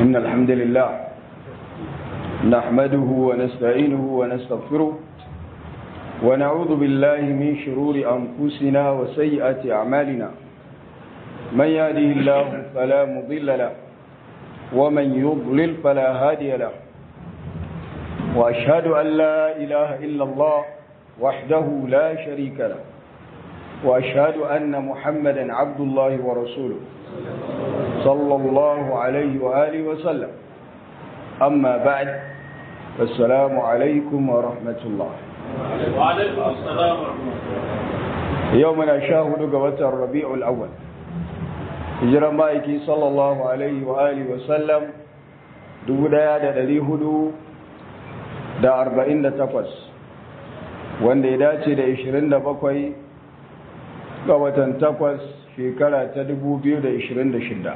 إن الحمد لله نحمده ونستعينه ونستغفره ونعوذ بالله من شرور أنفسنا وسيئات أعمالنا من يهده الله فلا مضل له ومن يضلل فلا هادي له وأشهد أن لا إله إلا الله وحده لا شريك له وأشهد أن محمدا عبد الله ورسوله صلى الله عليه وآله وسلم أما بعد فالسلام عليكم ورحمة الله وعليكم السلام ورحمة الله يومنا شاهد قوة الربيع الأول هجرة مائكي صلى الله عليه وآله وسلم دودا دا دلي هدو دا أربعين دا تقوس wanda ya dace da 27 ga watan takwas shekara ta 2026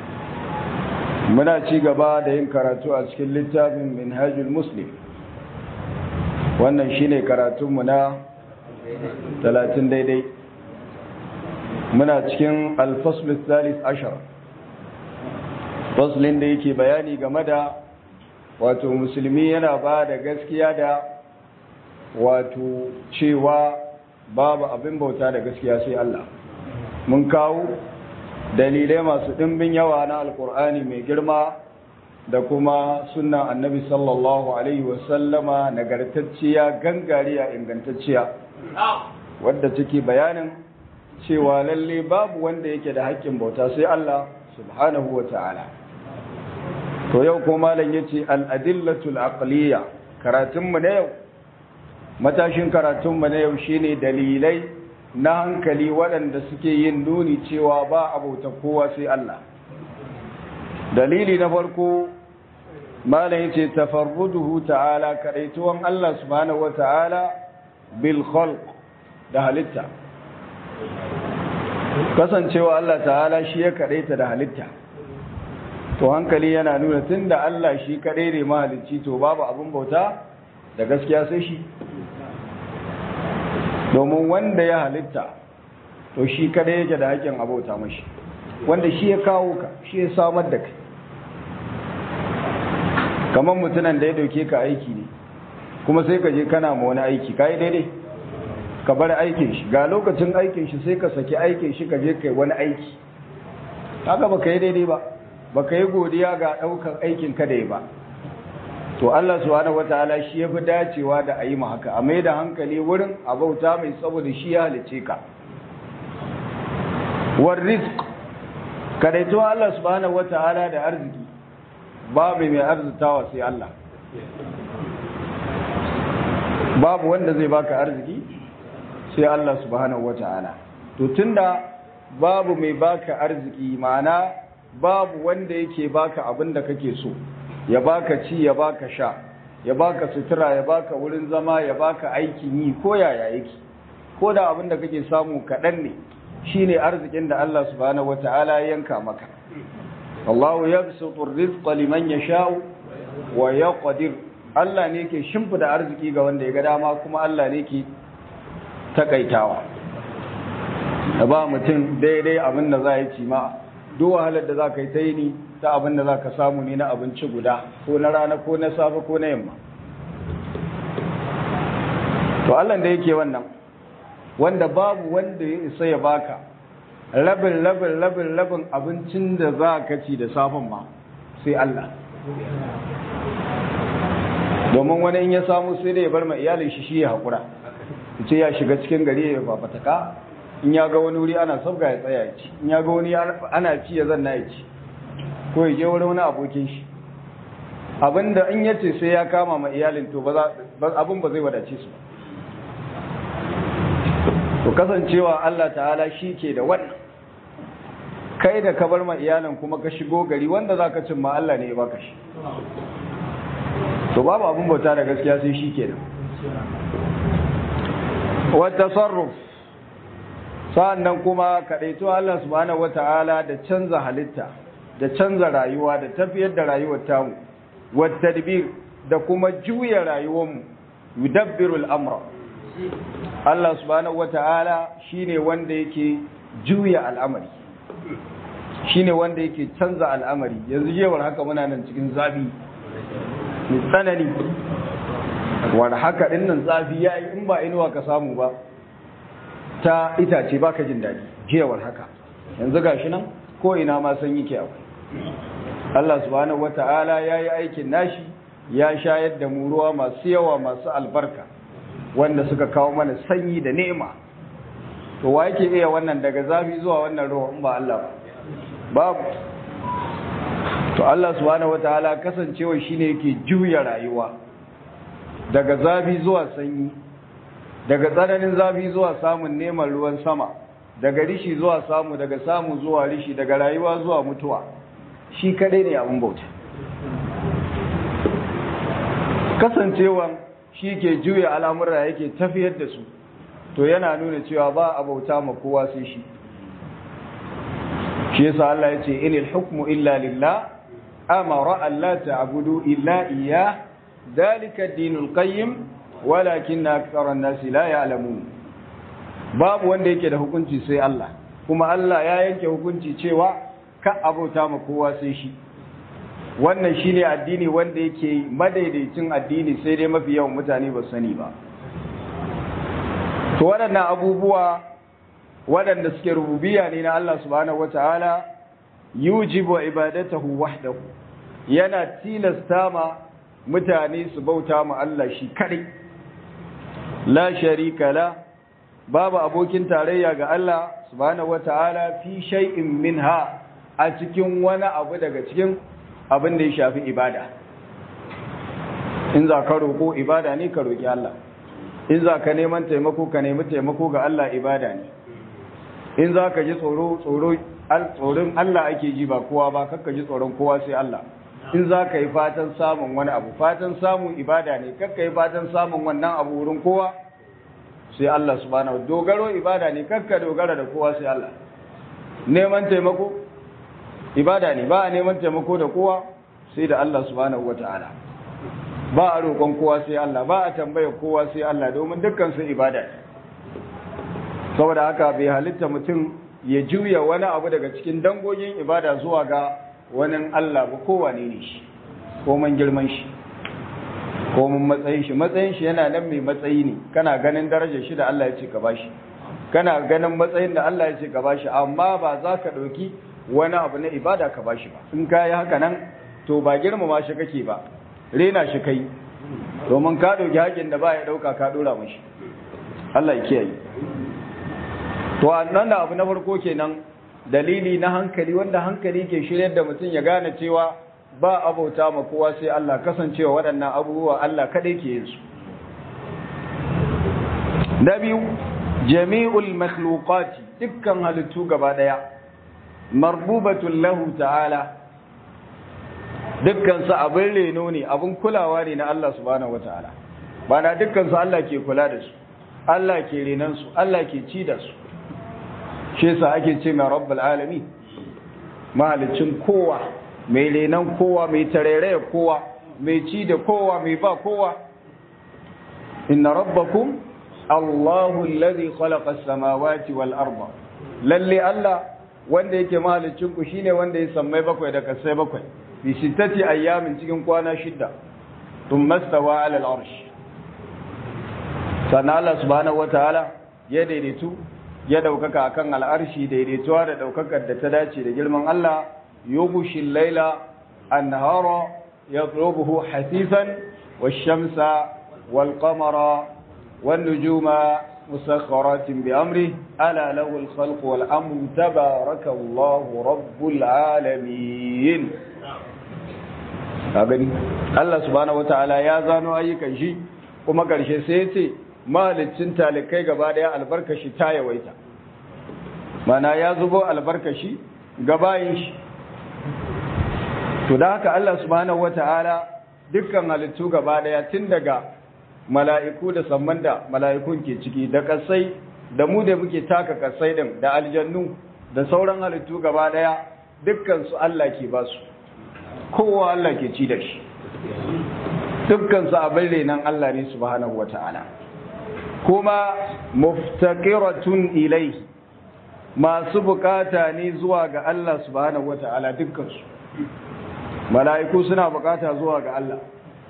muna ci gaba da yin karatu a cikin littafin minhajul muslim wannan shine karatunmu na 30 daidai muna cikin alfasl thalith ashar faslin da yake bayani game da wato musulmi yana ba da gaskiya da wato cewa babu abin bauta da gaskiya sai Allah mun kawo dalilai masu ɗimbin yawa na alkur'ani mai girma da kuma sunan annabi sallallahu alaihi wasallama nagartacciya gangariya ingantacciya wadda take bayanin cewa lalle babu wanda yake da haƙƙin bauta sai Allah subhanahu wa ta'ala to yau ko malam yace al-adillatul aqliya karatunmu na yau matashin karatunmu na yau shine dalilai na hankali waɗanda suke yin nuni cewa ba abauta kowa sai Allah dalili na farko malam yace tafarruduhu ta'ala kadaituwan Allah subhanahu wata'ala bil khalq da halitta kasancewa Allah ta'ala shi ya kadaita da halitta to hankali yana nuna tunda Allah shi kadai ne mahalicci to babu abin bauta da gaskiya sai shi domin wanda ya halitta to shi kada yake da haƙƙin abota mashi wanda shi ya kawo ka shi ya samar da kai kamar mutunan da ya dauke ka aiki ne kuma sai ka je kana ma wani aiki ka yi daidai ka bar aikin shi ga lokacin aikin shi sai ka saki aikin shi ka je kai wani aiki haka ba ka yi daidai ba ba ka yi godiya ga ɗaukar aikin ka da ya ba to Allah subhanahu wataala shi yafi dacewa da ayi mu haka a mai da hankali wurin abauta mai saboda shi ya halice ka war rizq kadaito Allah subhanahu wataala da arziki babu mai arzitawa sai Allah babu wanda zai baka arziki sai Allah subhanahu wataala to tunda babu mai baka arziki ma'ana babu wanda yake baka abin da kake so ya baka ci ya baka sha ya baka sutura ya baka wurin zama ya baka aikin yi ko yaya yake ko da abin da kake samu kaɗan ne shine arzikin da Allah subhanahu wata'ala ya yanka maka Allahu yabsutu ar-rizqa liman yasha'u wa yaqdir Allah ne yake shimfida arziki ga wanda ya ga dama kuma Allah ne yake takaitawa da ba mutum daidai abin da za ya ci ma duk wahalar da za ka yi ta yi ni ta abin da za ka samu ne na abinci guda ko na rana ko na safe ko na yamma to Allah da yake wannan wanda babu wanda ya isa ya baka rabin rabin rabin rabin abincin da za ka ci da safen ma sai Allah domin wani in ya samu sai da ya bar ma iyalin shi shi ya haƙura ce ya shiga cikin gari ya fafataka in ya ga wani wuri ana sabga ya tsaya ya ci in ya ga wani ana ci ya zanna ya ci ko ya je wurin wani abokin shi abinda in ya ce sai ya kama ma iyalin to abin ba zai wadace su to kasancewa Allah ta'ala shi ke da wannan kai da ka bar ma iyalin kuma ka shigo gari wanda za ka cin ma Allah ne ya baka shi to babu abin bauta da gaskiya sai shi ke nan wata sarruf sa'annan kuma kaɗaito Allah subhanahu wata'ala da canza halitta da canza rayuwa da tafiyar da rayuwar tamu wattadbir da kuma juya rayuwarmu yudabbiru al'amra Allah subhanahu wata'ala shine wanda yake juya al'amari shine wanda yake canza al'amari yanzu jewar haka muna nan cikin zafi mai tsanani wanda haka din nan zafi ya yi in ba inuwa ka samu ba ta itace ba ka jin daɗi jewar haka yanzu gashi nan ko ina ma san yake akwai Allah subhanahu wata'ala ya yi aikin nashi ya shayar da mu ruwa masu yawa masu albarka wanda suka kawo mana sanyi da ni'ima to wa yake iya wannan daga zafi zuwa wannan ruwa in ba Allah ba babu to Allah subhanahu wataala kasancewa shine yake juya rayuwa daga zafi zuwa sanyi daga tsananin zafi zuwa samun neman ruwan sama daga rishi zuwa samu daga samu zuwa rishi daga rayuwa zuwa mutuwa shi kadai ne abin bauta kasancewa shi ke juya al'amura yake tafiyar da su to yana nuna cewa ba a bauta ma kowa sai shi shi yasa Allah ya ce inil hukmu illa lillah amara an la ta'budu illa iyyah dalika ad-dinul qayyim walakin akthara an-nasi la ya'lamun babu wanda yake da hukunci sai Allah kuma Allah ya yanke hukunci cewa ka abauta ma kowa sai shi wannan shine addini wanda yake madaidaicin addini sai dai mafi yawan mutane ba sani ba to waɗannan abubuwa waɗanda suke rububiya ne na Allah subhanahu wataala yujibu ibadatahu wahdahu yana tilasta ma mutane su bauta ma Allah shi kadai la sharika la babu abokin tarayya ga Allah subhanahu wataala fi shay'in minha a cikin wani abu daga cikin abin da ya shafi ibada in za ka roƙo ibada ne ka roƙi Allah in za ka neman taimako ka nemi taimako ga Allah ibada ne in za ka ji tsoro tsoro tsoron Allah ake ji ba kowa ba kakka ji tsoron kowa sai Allah in za ka yi fatan samun wani abu fatan samun ibada ne kakka yi fatan samun wannan abu wurin kowa sai Allah subhanahu dogaro ibada ne kakka dogara da kowa sai Allah neman taimako ibada ne ba a neman taimako da kowa sai da Allah subhanahu wataala ba a roƙon kowa sai Allah ba a tambaya kowa sai Allah domin dukkan su ibada ne saboda haka bai halitta mutum ya juya wani abu daga cikin dangogin ibada zuwa ga wani Allah ba kowane ne shi ko man girman shi ko mun matsayin shi matsayin shi yana nan mai matsayi ne kana ganin darajar shi da Allah ya ce ka bashi kana ganin matsayin da Allah ya ce ka bashi amma ba za ka ɗauki wani abu na ibada ka bashi ba in ka yi haka nan to ba girmama shi kake ba rena shi kai domin ka ɗauki haƙin da ba ya ɗauka ka ɗora mashi Allah ya kiyaye to nan da abu na farko kenan dalili na hankali wanda hankali ke shiryar da mutum ya gane cewa ba abauta ma kowa sai Allah kasancewa waɗannan abubuwa Allah kaɗai ke yin su na biyu jami'ul makhluqati dukkan halittu gaba ɗaya marbubatun lahu ta'ala dukkan su abin reno ne abin kulawa ne na Allah subhanahu wata'ala ba na dukkan su Allah ke kula da su Allah ke renan su Allah ke ci da su shi yasa ake ce mai rabbul alami mahalicin kowa mai renan kowa mai tareraya kowa mai ci da kowa mai ba kowa inna rabbakum Allahu alladhi khalaqa as-samawati wal arda lalle Allah wanda yake mahalicin ku shine wanda ya sammai bakwai da kasai bakwai bi sittati ayyamin cikin kwana shida thumma stawa ala al-arsh sannan Allah subhanahu wataala ya daidaitu ya daukaka akan al'arshi daidaituwa da daukakar da ta dace da girman Allah yughshil layla an-nahara yatlubuhu hasisan wash-shamsa wal-qamara wan-nujuma مسخرات بأمره ألا له الخلق والأمر تبارك الله رب العالمين gani Allah subhanahu wataala ya zano ayyukan shi kuma karshe sai ya ce mahalicin talikai gaba daya albarkashi ta yawaita mana ya zubo albarkashi gabayin shi to da haka Allah subhanahu wataala dukkan halittu gaba daya tun daga mala'iku da samman da mala'ikun ke ciki da kasai da mu da muke taka kasai din da aljannu da sauran halittu gaba daya dukkan su Allah ke ba su kowa Allah ke ci da shi dukkan su abin renan Allah ne subhanahu wata'ala kuma muftaqiratun ilai masu bukata ne zuwa ga Allah subhanahu wata'ala dukkansu mala'iku suna bukata zuwa ga Allah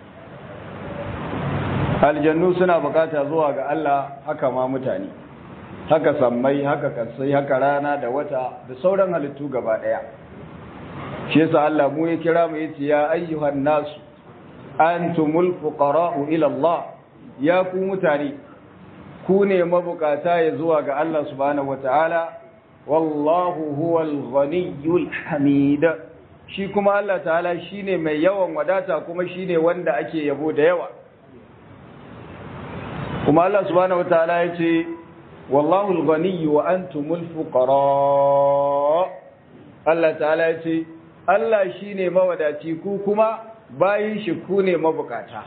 aljannu suna bukata zuwa ga Allah haka ma mutane haka sammai haka kasai haka rana da wata da sauran halittu gaba daya shi yasa Allah mu ya kira mu yace ya ayyuhan nasu antumul fuqara'u ila Allah ya ku mutane ku ne mabukata ya zuwa ga Allah subhanahu wataala wallahu huwal ghaniyyul hamid shi kuma Allah ta'ala shine mai yawan wadata kuma shine wanda ake yabo da yawa kuma Allah subhanahu wataala yace wallahu al-ghani wa antumul fuqara Allah ta'ala yace Allah shine mawadaci ku kuma bayin shi ku ne mabukata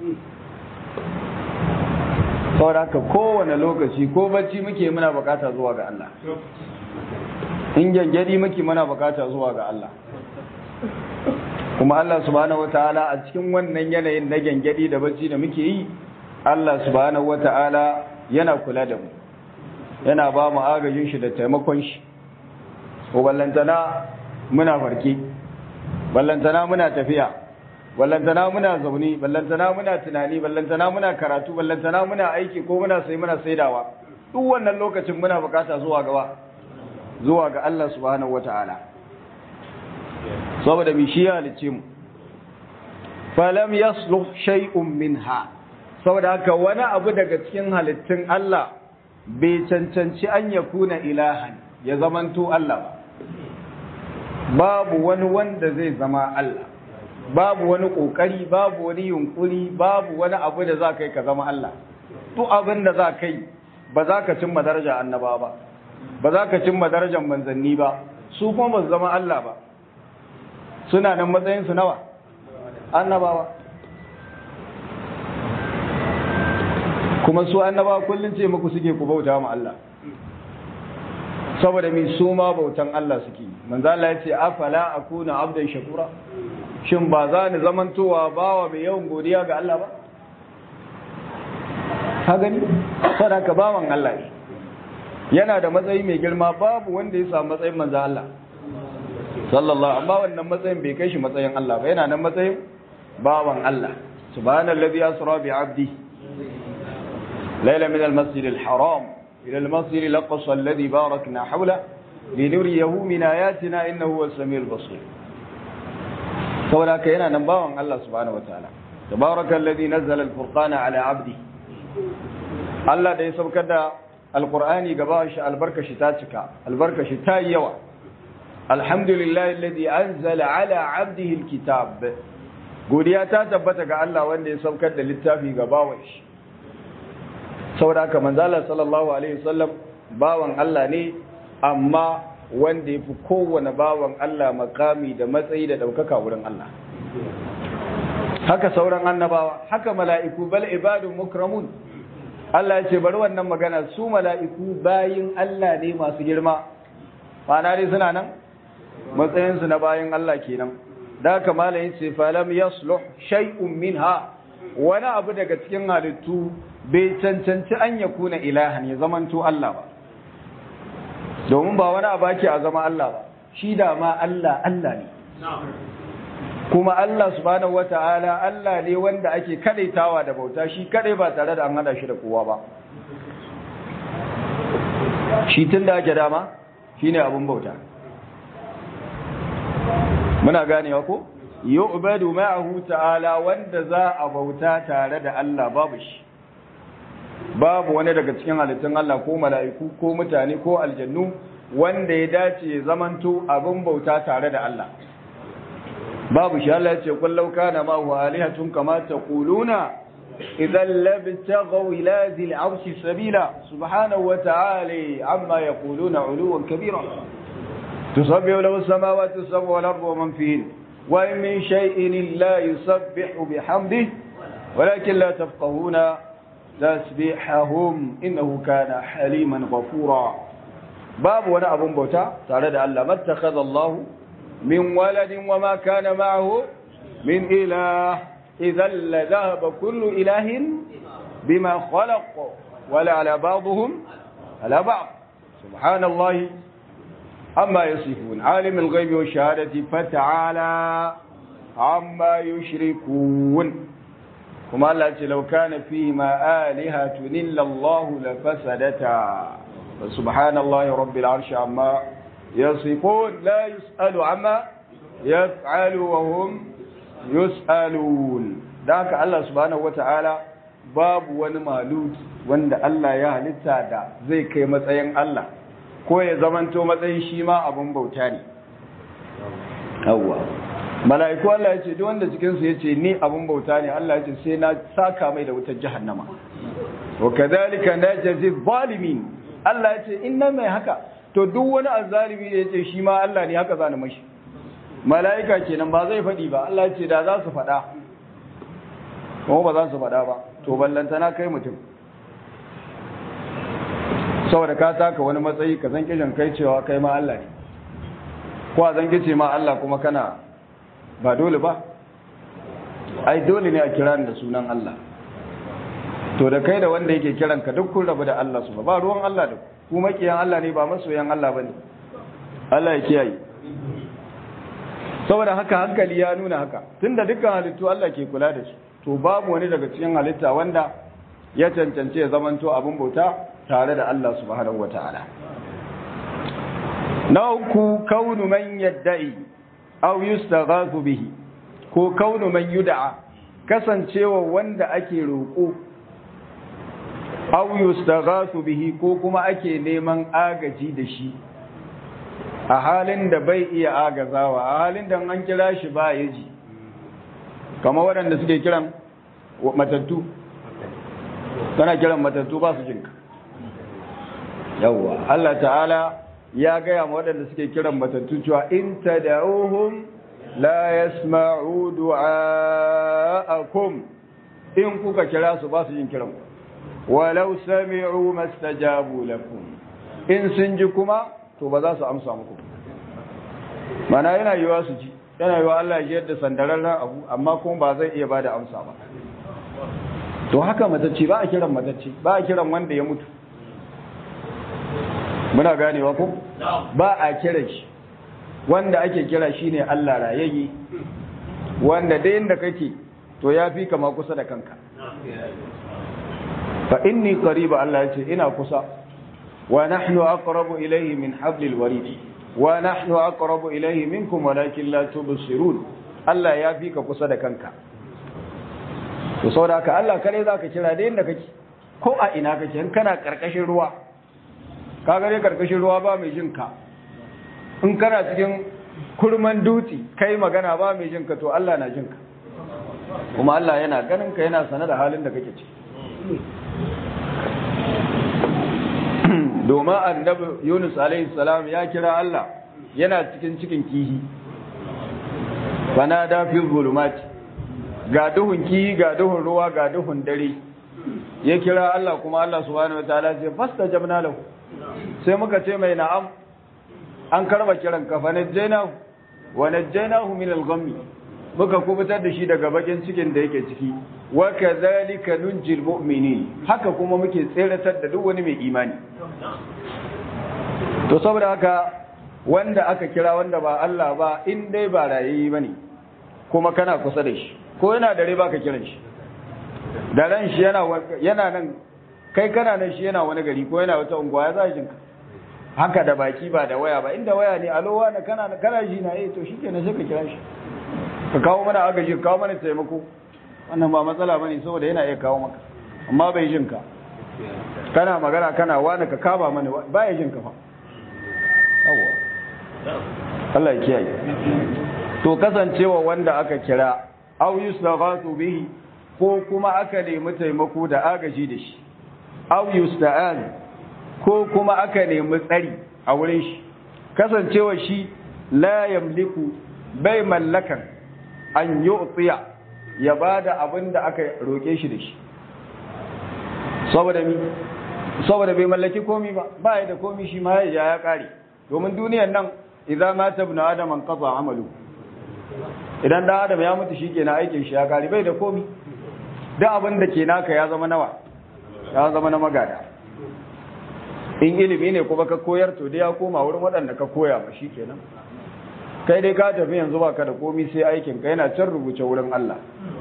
saboda haka kowane lokaci ko bacci muke muna bukata zuwa ga Allah in gyangyadi muke muna bukata zuwa ga Allah kuma Allah subhanahu wataala a cikin wannan yanayin na gyangyadi da bacci da muke yi Allah subhanahu wata'ala yana kula da mu yana ba mu agajin shi da taimakon shi ko ballantana muna farki ballantana muna tafiya ballantana muna zaune ballantana muna tunani ballantana muna karatu ballantana muna aiki ko muna sai muna saidawa duk wannan lokacin muna bukata zuwa gaba zuwa ga Allah subhanahu wata'ala saboda mi shi ya halice mu falam yasluh shay'un minha saboda haka wani abu daga cikin halittun Allah bai cancanci an ya kuna ilahan ya zamanto Allah ba babu wani wanda zai zama Allah babu wani kokari babu wani yunkuri babu wani abu da za ka yi ka zama Allah duk abin da za ka yi ba za ka cimma daraja annaba ba ba za ka cimma darajar manzanni ba su kuma ba su zama Allah ba suna nan matsayinsu nawa annabawa kuma su annaba kullun ce muku suke ku bauta ma Allah saboda mi su ma bautan Allah suke manzo Allah ya ce afala akuna abdan shakura shin ba za ni zamantowa bawa mai yawan godiya ga Allah ba ka gani saboda ka bawan Allah ne yana da matsayi mai girma babu wanda ya samu matsayin manzo Allah sallallahu amma wannan matsayin bai kai shi matsayin Allah ba yana nan matsayin bawan Allah subhanallazi asra bi 'abdi ليلة من المسجد الحرام إلى المسجد الأقصى الذي باركنا حوله لنريه من آياتنا إنه هو السميع البصير سولا كينا نباوان الله سبحانه وتعالى تبارك الذي نزل الفرقان على عبده الله da ya saukar da alqur'ani gaba shi albarka shi ta cika albarka shi ta yawa alhamdulillahi alladhi anzala ala abdihi alkitab godiya ta tabbata ga Allah wanda ya saukar da littafi ga bawan shi saboda haka manzala sallallahu alaihi wasallam bawan Allah ne amma wanda yafi kowane bawan Allah makami da matsayi da daukaka wurin Allah haka sauran annabawa haka mala'iku bal ibadun mukramun Allah ya ce bari wannan magana su mala'iku bayin Allah ne masu girma ma'ana dai suna nan matsayinsu na bayin Allah kenan da haka malayin ce falam yasluh shay'un minha wani abu daga cikin halittu bai cancanci an ya kuna ilahan ya zamanto Allah ba domin ba wani abu ake a zama Allah ba shi da ma Allah Allah ne kuma Allah subhanahu wata'ala Allah ne wanda ake kadaitawa da bauta shi kadai ba tare da an hada shi da kowa ba shi tun da ake dama shine abun bauta muna ganewa ko yu'badu ma'ahu ta'ala wanda za a bauta tare da Allah babu shi babu wani daga cikin halittun Allah ko mala'iku ko mutane ko aljannu wanda ya dace zamanto abin bauta tare da Allah babu shi Allah ya ce kullau kana ma huwa alihatun kama taquluna idan labtaghaw ila zil arshi sabila subhanahu wa ta'ala amma yaquluna uluwan kabira tusabbihu lahu as-samawati as-sab'u wal ardu wa man fihin wa in min shay'in illa yusabbihu bihamdihi ولكن لا تفقهون tasbihahum innahu kana haliman ghafura babu wani abun bauta tare da Allah mattakhadha Allah min waladin wama kana ma'ahu min ilah idhan la dhahaba kullu ilahin bima khalaq wala ala ba'dihim ala ba'd subhanallahi amma yasifun alimul ghaibi wash shahadati fata'ala amma yushrikun kuma Allah ce law kana fihi ma alihatun illa Allah la fasadata subhanallahi rabbil arshi amma yasifun la yusalu amma yaf'alu wa hum yus'alun da haka Allah subhanahu wata'ala babu wani malut wanda Allah ya halitta da zai kai matsayin Allah ko ya zamanto matsayin shi ma abun bauta ne yawwa mala'iku Allah ya ce duk wanda cikin su yace ni abun bauta ne Allah ya ce sai na saka mai da wutar jahannama wa kadhalika najzi zalimin Allah ya ce inna mai haka to duk wani azzalimi da yace shi ma Allah ne haka zani mashi mala'ika kenan ba zai faɗi ba Allah ce da za su faɗa kuma ba za su faɗa ba to ballantana kai mutum saboda ka taka wani matsayi ka zan kishin kai cewa kai ma Allah ne ko a zan kice ma Allah kuma kana ba dole ba ai dole ne a kira da sunan Allah to da kai da wanda yake kiran ka duk kun rabu da Allah su ba ruwan Allah da ku makiyan Allah ne ba masoyan Allah bane Allah ya kiyaye saboda haka hankali ya nuna haka tunda dukkan halittu Allah ke kula da su to babu wani daga cikin halitta wanda ya cancance ya zamanto abin bauta tare da Allah subhanahu wataala na uku kaunu man yadda'i aw yustaghathu bihi ko kaunu man yud'a kasancewa wanda ake roƙo aw yustaghathu bihi ko kuma ake neman agaji da shi a halin da bai iya agazawa a halin da an kira shi ba ya ji kama waɗanda suke kiran matattu tana kiran matattu ba su jinka yawwa Allah ta'ala ya gaya ma waɗanda suke kiran matattu cewa in tad'uhum la yasma'u du'a'akum in kuka kira su ba su jin kiran walau sami'u mastajabu lakum in sun ji kuma to ba za su amsa muku mana yana yiwa su ji yana yiwa Allah ya yadda sandararren abu amma kuma ba zai iya bada amsa ba to haka matacci ba a kiran matacci ba a kiran wanda ya mutu muna ganewa ko ba a kiran shi wanda ake kira shine Allah rayayye wanda da inda kake to ya fi kama kusa da kanka fa inni qariba Allah ya ce ina kusa ونحن أقرب إليه من حبل الوريد ونحن أقرب إليه منكم ولكن لا تبصرون Allah ya fi ka kusa da kanka to saboda haka Allah kare za ka kira da yadda kake ko a ina kake in kana karkashin ruwa ka gare karkashin ruwa ba mai jin ka in kana cikin kurman dutse kai magana ba mai jin ka to Allah na jin ka kuma Allah yana ganin ka yana sane da halin da kake ciki domin annabi Yunus alaihi salam ya kira Allah yana cikin cikin kihi fanada fi zulumati ga duhun kihi ga duhun ruwa ga duhun dare ya kira Allah kuma Allah subhanahu wataala ce fastajabna lahu sai muka ce mai na'am an karba kiran ka fanajjaynahu wa najjaynahu min al-ghammi muka kubutar da shi daga bakin cikin da yake ciki wa kadhalika nunjil mu'minin haka kuma muke tseratar da duk wani mai imani to saboda haka wanda aka kira wanda ba Allah ba in dai ba rayayi bane kuma kana kusa da shi ko yana da riba ka kiran shi da ran shi yana yana nan kai kana nan shi yana wani gari ko yana wata unguwa ya zai jinka haka da baki ba da waya ba inda waya ne alowa na kana kana ji na eh to shikenan sai ka kira shi ka kawo mana agaji ka kawo mana taimako wannan ba matsala bane saboda yana iya kawo maka amma bai jin ka kana magana kana wani ka kaba mana ba ya jin ka fa yawa Allah ya kiyaye to kasancewa wanda aka kira aw yustaghathu bihi ko kuma aka nemi taimako da agaji da shi aw yusta'an ko kuma aka nemi tsari a wurin shi kasancewa shi la yamliku bai mallakan an yu'tiya ya bada abin da aka roke shi da shi saboda mi saboda bai mallaki komi ba ba ya da komi shi ma ya ya kare domin duniyar nan idza mata ibn adam an qata amalu idan da adam ya mutu shikenan aikin shi ya kare bai da komi da abin da ke naka ya zama nawa ya zama na magada in ilimi ne kuma ka koyar to dai ya koma wurin waɗanda ka koya ba shi kenan kai dai ka tafi yanzu baka da komi sai aikin ka yana can rubuce wurin Allah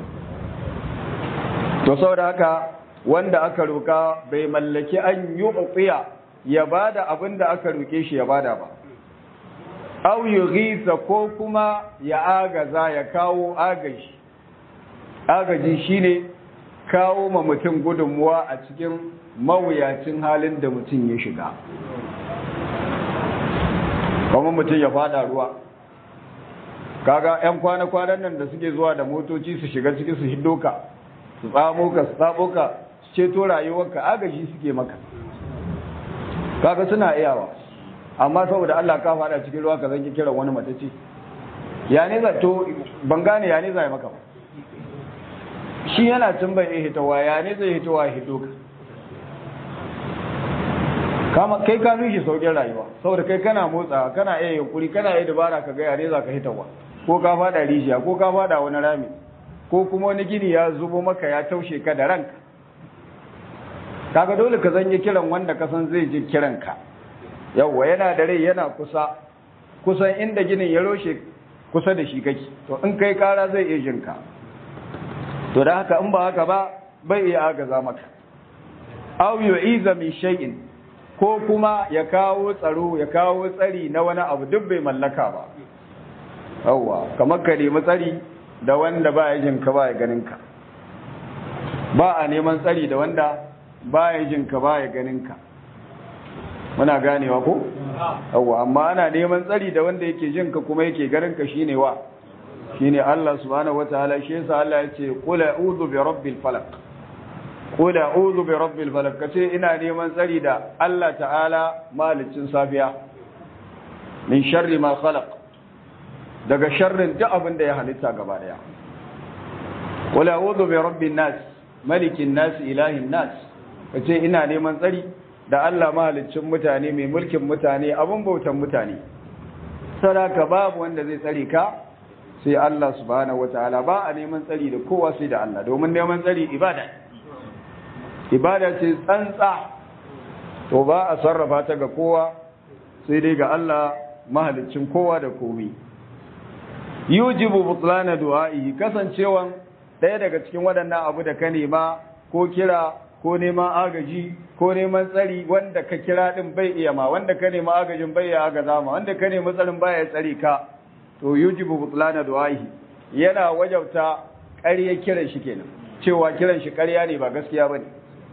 to saboda haka wanda aka roka bai mallaki an yi uqiya ya bada abin da aka roke shi ya bada ba aw yughisa ko kuma ya agaza ya kawo agaji agaji shine kawo ma mutum gudunmuwa a cikin mawuyacin halin da mutum ya shiga kuma mutum ya fada ruwa kaga yan kwana-kwanan nan da suke zuwa da motoci su shiga ciki su hiddo ka su tsamo ka su tsamo ka su ceto rayuwarka agaji suke maka kaga suna iyawa amma saboda Allah ka fada cikin ruwa ka zanki kiran wani matace ya ne za to ban gane ya ne za maka ba shi yana tun bai iya hitowa ya ne zai hitowa ya hito ka kama kai ka shi saukin rayuwa saboda kai kana motsa kana iya yunkuri kana iya dabara ka ga ya ne za ka hitowa ko ka fada rijiya ko ka fada wani rami ko kuma wani gini ya zubo maka ya taushe ka da ranka kaga dole ka zanyi kiran wanda ka san zai ji kiranka yawwa yana da rai yana kusa kusan inda ginin ya roshe kusa da shi kake to in kai kara zai iya jinka to da haka in ba haka ba bai iya agaza maka aw yu'iza min shay'in ko kuma ya kawo tsaro ya kawo tsari na wani abu duk bai mallaka ba yawwa kamar ka nemi tsari da wanda ba ya jinka ba ya ganin ka ba a neman tsari da wanda ba ya jinka ba ya ganin ka muna ganewa ko yawwa amma ana neman tsari da wanda yake jinka kuma yake ganin ka shine wa shine Allah subhanahu wataala shi yasa Allah ya ce qul a'udhu bi rabbil falaq qul a'udhu bi rabbil falaq kace ina neman tsari da Allah ta'ala malicin safiya min sharri ma khalaq daga sharrin duk abin da ya halitta gaba daya qul a'udhu bi rabbin nas malikin nas ilahin nas kace ina neman tsari da Allah mahalicin mutane mai mulkin mutane abin bautan mutane sadaka babu wanda zai tsare ka sai Allah subhanahu wataala ba a neman tsari da kowa sai da Allah domin neman tsari ibada ibada ce tsantsa to ba a sarrafa ta ga kowa sai dai ga Allah mahalicin kowa da komai yujibu butlana du'a'i kasancewan ɗaya daga cikin waɗannan abu da ka nema ko kira ko neman agaji ko neman tsari wanda ka kira din bai iya ma wanda ka nema agajin bai iya agaza ma wanda ka nema tsarin baya tsari ka to yujibu butlana du'ahi yana wajabta ƙarya kiran shi kenan cewa kiran shi ƙarya ne ba gaskiya bane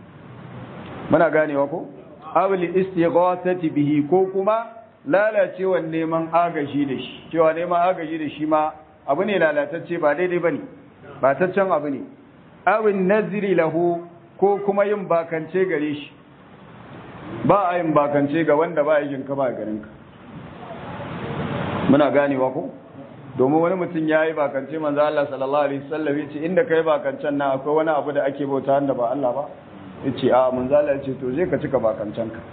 muna ganewa ko awli istighathati bihi ko kuma lalacewan neman agaji da shi cewa neman agaji da shi ma abu ne lalatacce ba daidai bane ba taccen abu ne awin nazri lahu ko kuma yin bakance gare shi ba a yin bakance ga wanda ba yin ka ba garin ka muna ganewa ko domin wani mutum ya yi bakance manzo Allah sallallahu alaihi wasallam yace inda kai bakancen nan akwai wani abu da ake bauta wanda ba Allah ba yace a manzo Allah yace to je ka cika bakancen ka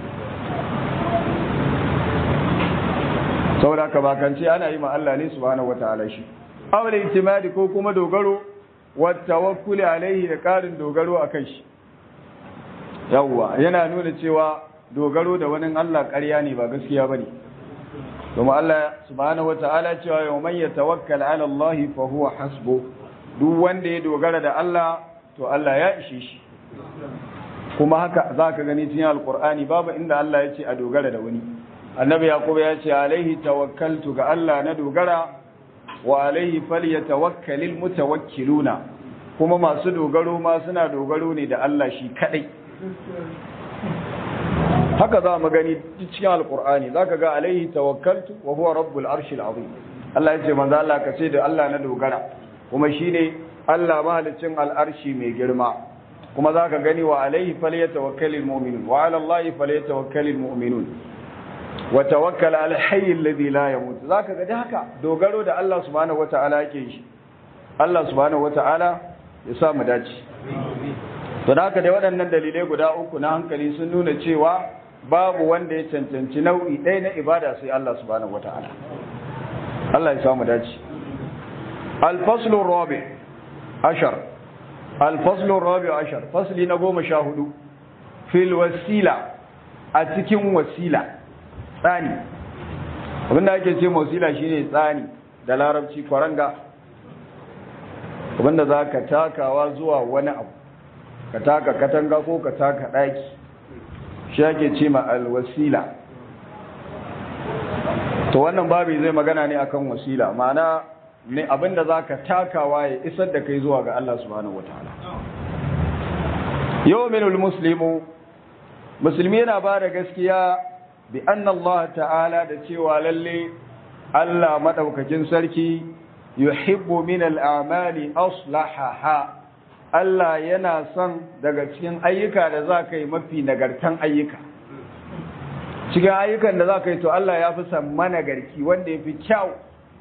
saboda ka bakance ana yi ma Allah ne subhanahu wataala shi awal itimadi ko kuma dogaro wa tawakkuli alaihi da karin dogaro akan shi yawwa yana nuna cewa dogaro da wani Allah ƙarya ne ba gaskiya bane kuma Allah subhanahu wataala cewa yau man yatawakkal ala Allah fa huwa hasbu duk wanda ya dogara da Allah to Allah ya ishe shi kuma haka zaka gani cikin alqur'ani babu inda Allah ya ce a dogara da wani annabi yaqub ya ce alaihi tawakkaltu ga Allah na dogara wa alaihi falyatawakkalul mutawakkiluna kuma masu dogaro ma suna dogaro ne da Allah shi kadai haka za mu gani cikin alkur'ani za ka ga alaihi tawakkaltu wa huwa rabbul arshil azim Allah ya ce manzo Allah ka ce da Allah na dogara kuma shine Allah mahalicin al'arshi mai girma kuma za ka gani wa alaihi falyatawakkalul mu'minun wa ala Allah falyatawakkalul mu'minun wa tawakkal ala hayy alladhi la yamut za ka ga haka dogaro da Allah subhanahu wata'ala yake shi Allah subhanahu wata'ala ya sa mu dace to da haka dai waɗannan dalilai guda uku na hankali sun nuna cewa babu wanda ya cancanci nau'i ɗaya na ibada sai Allah subhanahu wata'ala Allah ya samu dace al-faslu rabi ashar al-faslu rabi ashar fasli na goma sha hudu fil wasila a cikin wasila tsani abinda ake ce wasila shine tsani da larabci kwaranga abinda za ka takawa zuwa wani abu ka taka katanga ko ka taka ɗaki shi ake ce ma alwasila to wannan babu zai magana ne akan wasila ma'ana ne abinda za ka takawa ya isar da kai zuwa ga Allah subhanahu wataala yawminul muslimu musulmi yana ba da gaskiya bi anna Allah ta'ala da cewa lalle Allah madaukakin sarki yuhibbu min al'amali aslahaha Allah yana son daga cikin ayyuka da za ka yi mafi nagartan ayyuka cikin ayyukan da za ka yi to Allah ya fi san managarki wanda ya fi kyau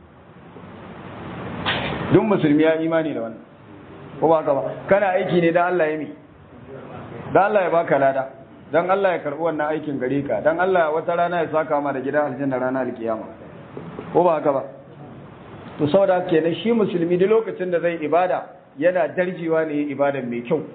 duk musulmi ya imani da wannan ko ba ka ba kana aiki ne don Allah ya mi don Allah ya baka lada don Allah ya karɓi wannan aikin gare ka don Allah wata rana ya saka ma da gidan aljanna rana alkiyama ko ba haka ba to saboda kenan shi musulmi duk lokacin da zai ibada yana darjewa ne ibadan mai kyau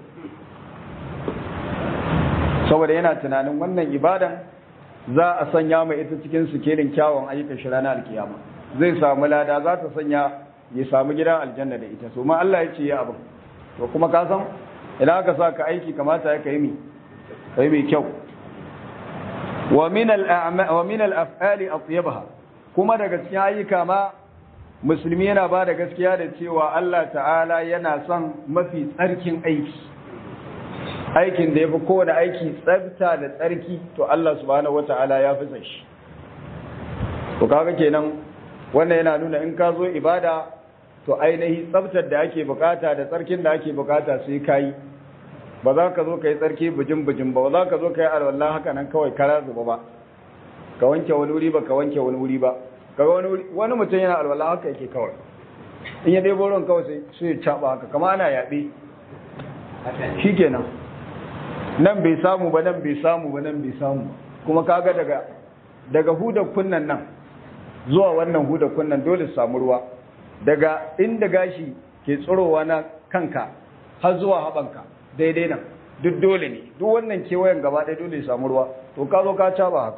saboda yana tunanin wannan ibadan za a sanya mai ita cikin sikelin kyawun ayyukan shi ranar alkiyama zai samu lada za ta sanya ya samu gidan aljanna da ita so ma Allah ya ce ya abin to kuma ka san idan aka sa ka aiki kamata ya kai mi kai mai kyau wa min al-a'ma wa min al-af'ali atyabaha kuma daga cikin ayyuka ma musulmi yana ba da gaskiya da cewa Allah ta'ala yana son mafi tsarkin aiki aikin da ya fi kowane aiki tsabta da tsarki to Allah subhanahu wata'ala ya fi san shi to kaga kenan wannan yana nuna in ka zo ibada to ainihi tsabtar da ake bukata da tsarkin da ake bukata sai kai ba za ka zo ka yi tsarki bijin bijin ba ba za ka zo ka yi alwallah haka nan kawai kara zuba ba ka wanke wani wuri ba ka wanke wani wuri ba kaga wani wani mutum yana alwala haka yake kawai in ya dai boron kawai sai sai ya caba haka kama ana yabe shikenan nan bai samu ba nan bai samu ba nan bai samu kuma kaga daga daga hudar kunnan nan zuwa wannan hudar kunnan dole su samu ruwa daga inda gashi ke tsirowa na kanka har zuwa habanka daidai nan duk dole ne duk wannan kewayen gaba ɗaya dole su samu ruwa to ka zo ka caba haka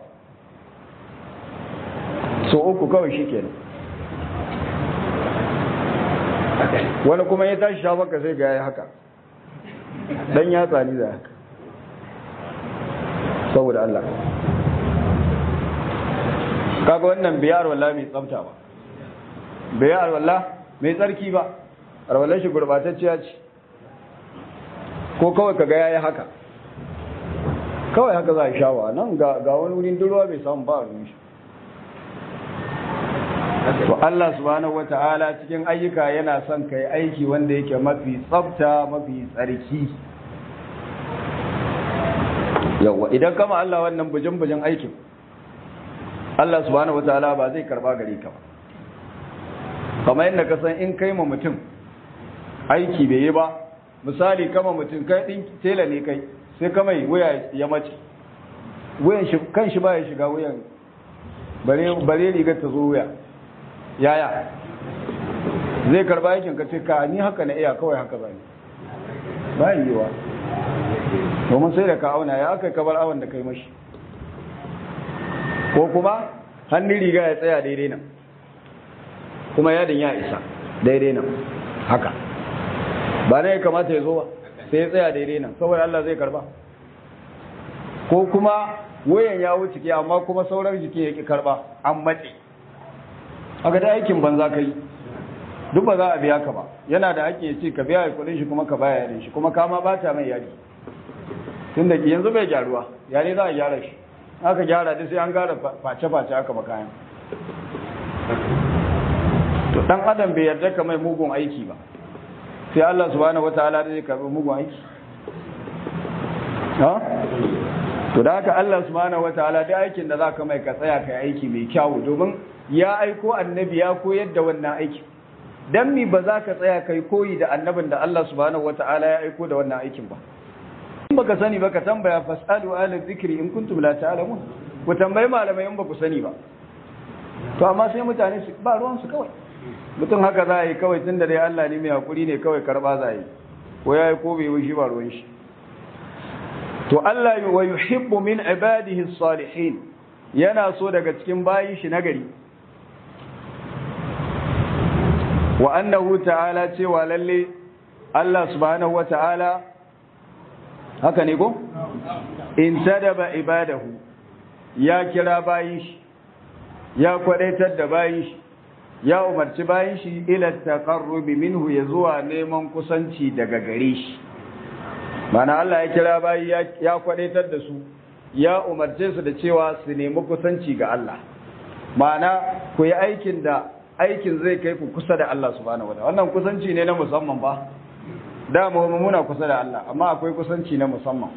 so uku kawai shi kenan wani kuma ya tashi shafaka sai ga ya haka dan ya tsani da haka saboda Allah kaga wannan biyar wallah mai tsafta ba biyar wallah mai tsarki ba arwallar shi gurbatacciya ce ko kawai kaga yayi haka kawai haka za a shawa nan ga wani wurin durwa bai samu ba a ruwan shi to Allah subhanahu wata'ala cikin ayyuka yana son kai aiki wanda yake mafi tsafta mafi tsarki yawa idan kama Allah wannan bujin-bujin aikin Allah subhanahu wata'ala ba zai karba gare ka ba kamar yadda ka san in kai ma mutum aiki bai yi ba misali kama mutum kai din tela ne kai sai kama wuya ya mace wuyan shi kan shi ba ya shiga wuyan bare bare rigar ta zo wuya yaya zai karba aikin ka ce ka ni haka na iya kawai haka zai ba yiwa domin sai da ka auna ya aka kabar awon da kai mashi ko kuma hannun riga ya tsaya daidai nan kuma yadin ya isa daidai nan haka ba na ya kamata ya zo ba sai ya tsaya daidai nan saboda Allah zai karba ko kuma wayan ya wuce ke amma kuma sauran jiki ya ki karba an matse haka da aikin banza ka yi duk ba za a biya ka ba yana da ake ce ka biya kudin shi kuma ka baya yarin shi kuma kama ba ta mai yari tun da yanzu bai gyaruwa yare za a gyara shi aka gyara duk sai an gara face-face aka makayan to dan adam bai yarda ka mai mugun aiki ba sai Allah subhanahu wataala zai karbi mugun aiki ha to da haka Allah subhanahu wataala da aikin da zaka mai ka tsaya kai aiki mai kyau domin ya aiko annabi ya koyar da wannan aiki dan mi ba za ka tsaya kai koyi da annabin da Allah subhanahu wataala ya aiko da wannan aikin ba in baka sani ba ka tambaya fasalu ala zikri in kuntum la ta'lamun ku tambayi malamai in ba ku sani ba to amma sai mutane su ba ruwan su kawai mutum haka za a yi kawai tunda dai Allah ne mai hakuri ne kawai karba za a yi ko ya yi ko bai yi shi ba ruwan shi to Allah wa yuhibbu min ibadihi salihin yana so daga cikin bayin shi nagari wa annahu ta'ala cewa lalle Allah subhanahu wa ta'ala haka ne ko in tadaba ibadahu ya kira bayin shi ya kwadaitar da bayin shi ya umarci bayin shi ila taqarrubi minhu ya zuwa neman kusanci daga gare shi mana Allah ya kira bayi ya kwadaitar da su ya umarce su da cewa su nemi kusanci ga Allah mana ku yi aikin da aikin zai kai ku kusa da Allah subhanahu wataala wannan kusanci ne na musamman ba da mu muna kusa da Allah amma akwai kusanci na musamman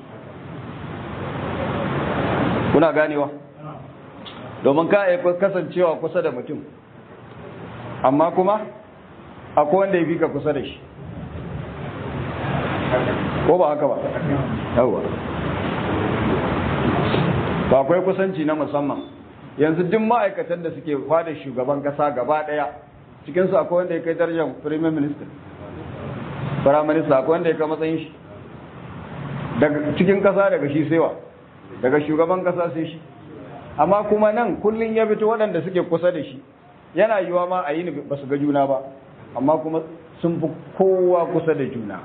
kuna ganewa domin ka yi kasancewa kusa da mutum amma kuma akwai wanda ya fi ka kusa da shi ko ba haka ba yawa ba akwai kusanci na musamman yanzu duk ma'aikatan da suke fada shugaban kasa gaba daya cikinsu akwai wanda ya kai darajar premier minister prime minister akwai wanda ya kai matsayin shi daga cikin kasa daga shi sewa daga shugaban kasa sai shi amma kuma nan kullun ya fito waɗanda suke kusa da shi yana yiwa ma a yi ba su ga juna ba amma kuma sun fi kowa kusa da juna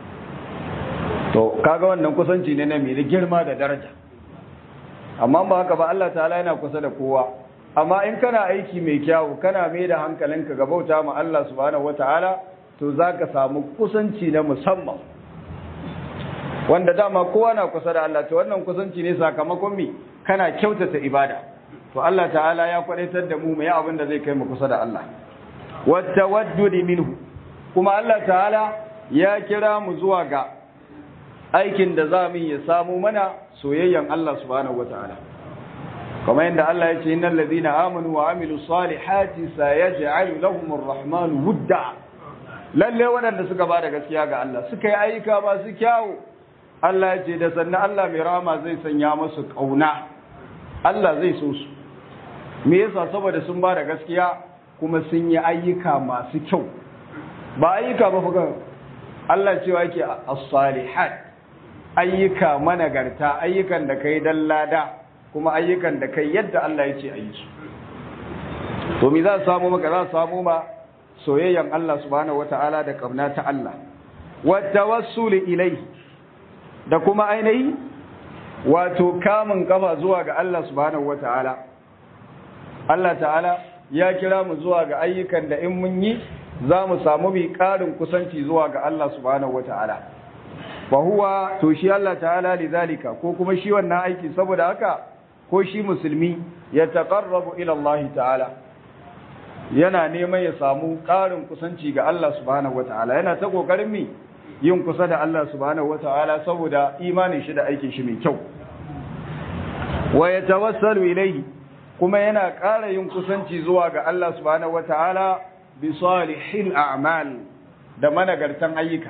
to kaga wannan kusanci ne na mai girma da daraja amma ba haka ba Allah ta'ala yana kusa da kowa amma in kana aiki mai kyawu kana mai da hankalinka ga bauta ma Allah subhanahu wata'ala to zaka samu kusanci na musamman wanda dama kowa na kusa da Allah to wannan kusanci ne sakamakon mi kana kyautata ibada to Allah ta'ala ya kwadaitar da mu mai abin da zai kai mu kusa da Allah wattawaddudi minhu kuma Allah ta'ala ya kira mu zuwa ga aikin da za mu ya samu mana soyayyan Allah subhanahu wata'ala kamar yadda Allah ya ce innal ladina amanu wa amilu salihati sayaj'alu lahum ar-rahmanu wudda lalle waɗanda suka bada gaskiya ga Allah suka yi ayyuka masu kyawu Allah ya ce da sannan Allah mai rama zai sanya musu kauna Allah zai so su me yasa saboda sun bada gaskiya kuma sun yi ayyuka masu kyau ba ayyuka ba fuka Allah cewa yake as-salihat ayyuka managarta ayyukan da kai dan lada kuma ayyukan da kai yadda Allah ya ce a yi su to me za samu maka za samu ma soyayyan Allah subhanahu wata'ala da kauna ta Allah wa tawassul ilayhi da kuma ainihi wato kamun kafa zuwa ga Allah subhanahu wata'ala Allah ta'ala ya kira mu zuwa ga ayyukan da in mun yi za mu samu bi ƙarin kusanci zuwa ga Allah subhanahu wata'ala fa huwa to shi Allah ta'ala lidhalika ko kuma shi wannan aiki saboda haka ko shi musulmi ya taqarrabu ila Allah ta'ala yana neman ya samu ƙarin kusanci ga Allah subhanahu wata'ala yana ta kokarin mi yin kusa da Allah subhanahu wata'ala saboda imanin shi da aikin shi mai kyau wa yatawassalu ilayhi kuma yana ƙara yin kusanci zuwa ga Allah subhanahu wata'ala bi salihil a'mal da managartan ayyuka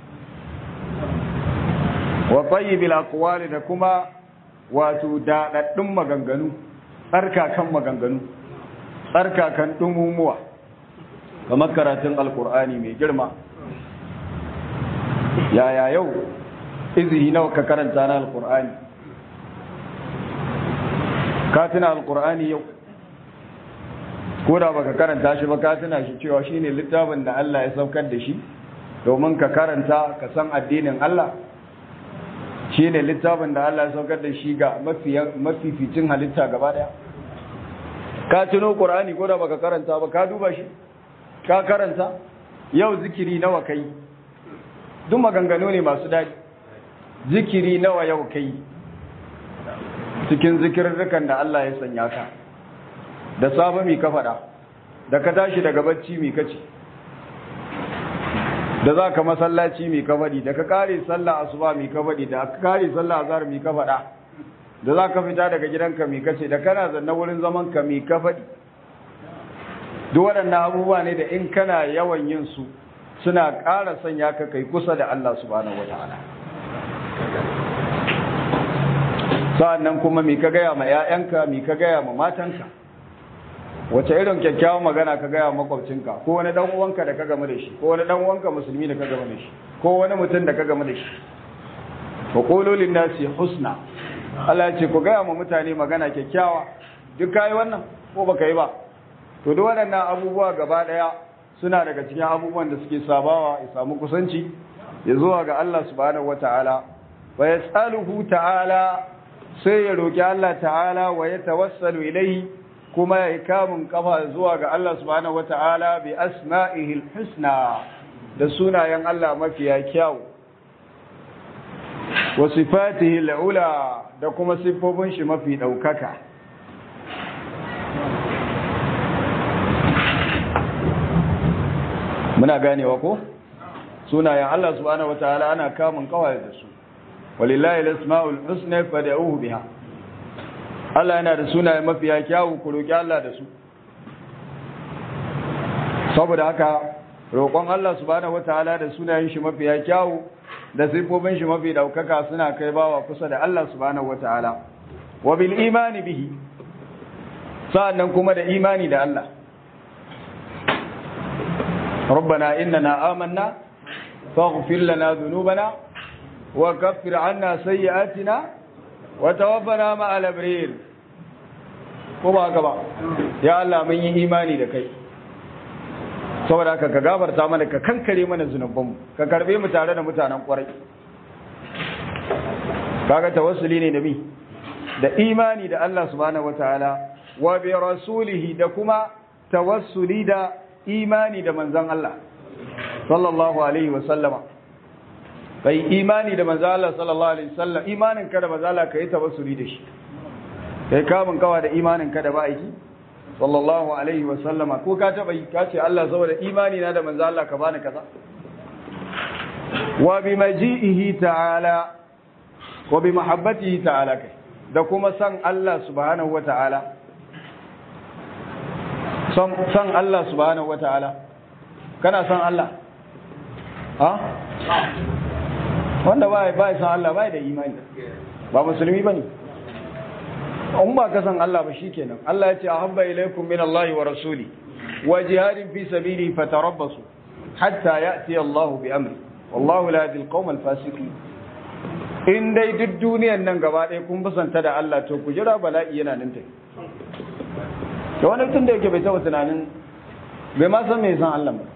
wa tayyibil aqwali da kuma wato daɗaɗɗun maganganu tsarkakan maganganu tsarkakan ɗumumuwa kamar karatun alkur'ani mai girma yaya yau izihi nawa ka karanta na alkur'ani ka tuna alkur'ani yau ko da baka karanta shi ba ka tuna shi cewa shine littafin da Allah ya saukar da shi domin ka karanta ka san addinin Allah shi ne littafin da Allah ya saukar da shi ga mafificin halitta gaba daya ka tuno ƙur'ani ko da baka karanta ba ka duba shi ka karanta yau zikiri nawa kai duk maganganu ne masu daɗi zikiri nawa yau kai cikin zikirarrukan da Allah ya sanya ka da safe mi ka faɗa da ka tashi daga bacci mi ka ce da za ka masallaci mai kabadi da ka kare sallah asuba mai kabadi da ka kare sallah azhar mai ka faɗa da za ka fita daga gidanka mai kace da kana zanna wurin zaman ka mai ka faɗi duk waɗannan abubuwa ne da in kana yawan yin su suna ƙara sanya ka kai kusa da Allah subhanahu wataala sa'annan kuma mai ka gaya ma 'ya'yanka mai ka gaya ma matanka wace irin kyakkyawan magana ka gaya makwabcinka ko wani dan uwanka da ka game da shi ko wani dan uwanka musulmi da ka game da shi ko wani mutum da ka game da shi wa qulu lin nasi husna Allah ya ce ku gaya ma mutane magana kyakkyawa duk kai wannan ko baka yi ba to duk waɗannan abubuwa gaba daya suna daga cikin abubuwan da suke sabawa ya samu kusanci ya zuwa ga Allah subhanahu wataala wa yas'aluhu ta'ala sai ya roki Allah ta'ala wa ya tawassalu ilaihi kuma ya kamun kafa zuwa ga Allah subhanahu wataala bi asma'ihil husna da sunayen Allah mafiya kyau wa sifatihi al'ula da kuma siffofin shi mafi daukaka muna ganewa ko sunayen Allah subhanahu wataala ana kamun kawai da su walillahi al-asma'ul husna fad'uhu biha Allah yana da sunaye mafiya kyawu ku roki Allah da su saboda haka roƙon Allah subhanahu wataala da sunayen shi mafiya kyawu da sifofin shi mafi daukaka suna kai bawa kusa da Allah subhanahu wataala wa bil imani bihi sa'annan kuma da imani da Allah ربنا إننا آمنا فاغفر لنا ذنوبنا وكفر عنا سيئاتنا وتوفنا مع الأبرير kuma haka ba ya Allah mun yi imani da kai saboda haka ka gafarta mana ka kankare mana zunubanmu ka karbe mu tare da mutanen kwarai kaga tawassuli ne da mi da imani da Allah subhanahu wataala wa bi rasulihi da kuma tawassuli da imani da manzon Allah sallallahu alaihi wa sallama kai imani da manzon Allah sallallahu alaihi wasallam imanin ka da manzon Allah kai tawassuli da shi kai kamun kawa da imanin ka da ba'iki sallallahu alaihi wa sallama ko ka taba yi ka ce Allah saboda imani na da manzon Allah ka bani kaza wa bi maji'ihi ta'ala wa bi mahabbatihi ta'ala kai da kuma san Allah subhanahu wa ta'ala san Allah subhanahu wa ta'ala kana san Allah ha wanda ba ba san Allah ba da imani ba musulmi bane in ba ka san Allah ba shikenan Allah ya ce ahabba ilaykum min Allah wa rasuli wa jihadin fi sabili fatarabbasu hatta ya'ti Allah bi amri wallahu la yahdi al-qawm al-fasiqin in dai duk duniyan nan gaba ɗaya kun basanta da Allah to ku jira bala'i yana nan tafi da wani tun da yake bai taɓa tunanin bai ma san me san Allah ba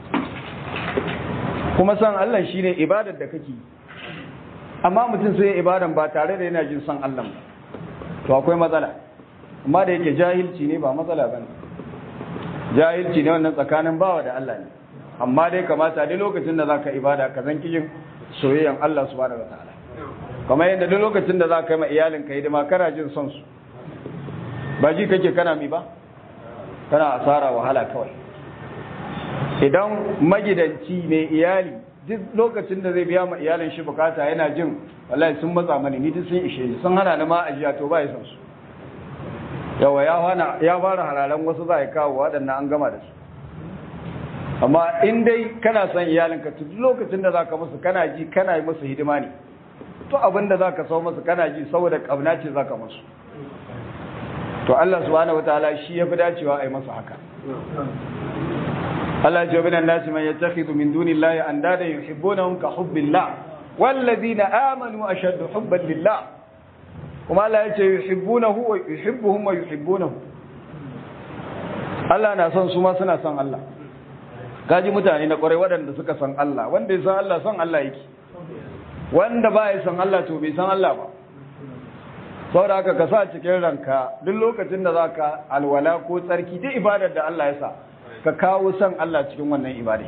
kuma san Allah shine ibadar da kake amma mutum sai ibadan ba tare da yana jin san Allah ba to akwai matsala amma da yake jahilci ne ba matsala bane jahilci ne wannan tsakanin bawa da Allah ne amma dai kamata dai lokacin da zaka ibada ka zan kijin soyayyan Allah subhanahu wataala kamar yadda duk lokacin da zaka yi ma iyalin ka hidima kana jin son su ba ji kake kana mi ba kana asara wahala kawai idan magidanci mai iyali duk lokacin da zai biya ma iyalin shi bukata yana jin wallahi sun matsa mani ni duk sun ishe ni sun hana ni ma ajiya to ba ya san su yawa ya fara ya fara halalan wasu za ya kawo waɗannan an gama da su amma in dai kana son iyalinka to duk lokacin da zaka musu kana ji kana yi musu hidima ne to abin da zaka sau musu kana ji saboda kauna ce zaka musu to Allah subhanahu wataala shi yafi dacewa a yi masa haka Allah ya ce bin nasi man yattakhidhu min dunillahi andada yuhibbunahum ka hubbillah walladhina amanu ashaddu hubban lillah kuma Allah ya ce yuhibbunahu wa yuhibbuhum wa yuhibbunahu Allah na son su ma suna son Allah gaji mutane na kwarai waɗanda suka san Allah wanda ya san Allah san Allah yake wanda ba ya san Allah to bai san Allah ba saboda haka ka sa cikin ranka duk lokacin da zaka alwala ko tsarki duk ibadar da Allah ya sa ka kawo san Allah cikin wannan ibada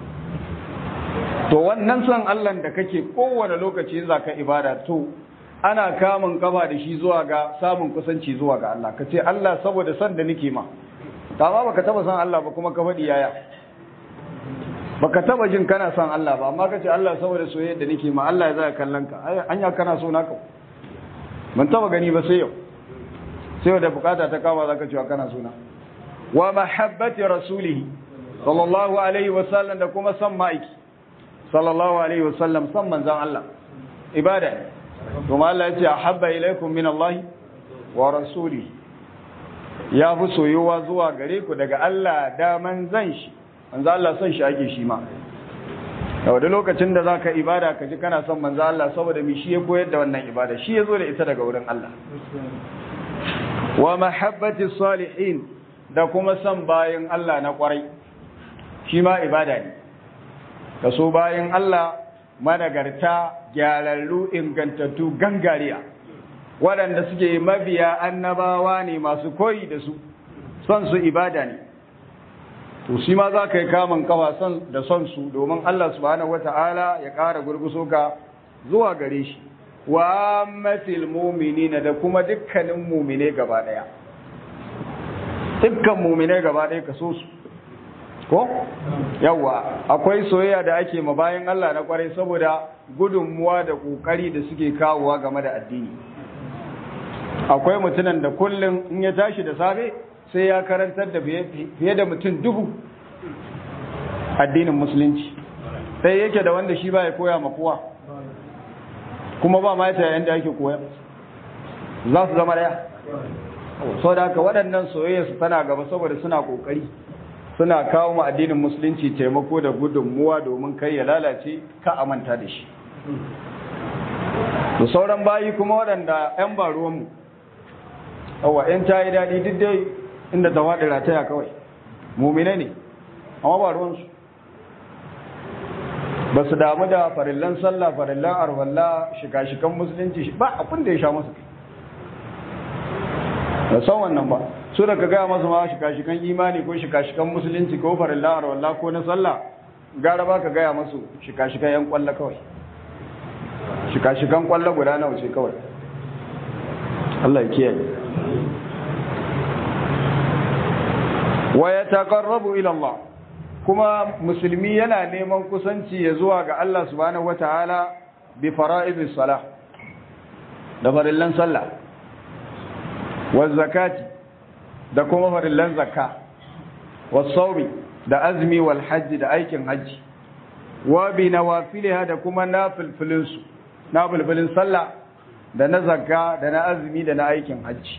to wannan san Allah da kake kowane lokaci zaka ibada to ana kamun kafa da shi zuwa ga samun kusanci zuwa ga Allah ka ce Allah saboda san da nake ma amma baka taba san Allah ba kuma ka faɗi yaya baka taba jin kana son Allah ba amma kace Allah saboda soyayya da nake ma Allah ya zaka kallon ka anya kana so naka ban taba gani ba sai yau sai yau da bukata ta kama zaka cewa kana so na wa mahabbati rasulihi sallallahu alaihi wa sallam da kuma san ma'aiki sallallahu alaihi wa sallam san manzon Allah ibada ne kuma Allah ya ce ahabba ilaikum min Allah wa rasulihi ya fi soyuwa zuwa gare ku daga Allah da manzan shi manzo Allah son shi ake shi ma yau da lokacin da zaka ibada ka ji kana son manzo Allah saboda mi shi ya koyar da wannan ibada shi ya zo da ita daga wurin Allah wa mahabbati salihin da kuma son bayin Allah na kwarai shi ma ibada ne ka so bayin Allah managarta gyararru ingantattu gangariya waɗanda suke mabiya annabawa ne masu koyi da su son su ibada ne to shi ma za ka yi kamun kafa son da son su domin Allah subhanahu wata'ala ya ƙara gurguso ka zuwa gare shi wa matil mu'minina da kuma dukkanin mu'mine gaba ɗaya dukkan mu'mine gaba ɗaya ka so su ko yawa akwai soyayya da ake ma bayan Allah na kwarai saboda gudunmuwa da kokari da suke kawowa game da addini akwai mutumin da kullum in ya tashi da safe sai ya karantar da fiye da mutum dubu addinin musulunci sai yake da wanda shi ba ya koya ma kowa kuma ba ma yadda ake koya za su zama daya sau da haka waɗannan soyayya su tana gaba saboda suna ƙoƙari suna kawo ma addinin musulunci taimako da gudunmuwa domin kai ya lalace ka amanta da shi da sauran bayi kuma waɗanda 'yan ba ruwanmu awa 'yan ta yi daɗi duk dai inda ta waɗi rataya kawai mumine ne amma ba ruwansu ba su damu da farillan sallah farillan arwalla shika-shikan musulunci ba abin da ya sha masu da san wannan ba su da ka gaya masu ma shika-shikan imani ko shika-shikan musulunci ko farillan arwalla ko na sallah gara ba ka gaya masu shika-shikan yan kwalla kawai shika-shikan kwalla guda nawa ce kawai Allah ya kiyaye wa ya taqarrabu ila Allah kuma musulmi yana neman kusanci ya zuwa ga Allah subhanahu wataala bi fara'idis salah da farillan sallah wa zakati da kuma farillan zakka wa sawmi da azmi wal hajji da aikin hajji wa bi nawafilha da kuma nafilfilin su nafilfilin sallah da na zakka da na azumi da na aikin hajji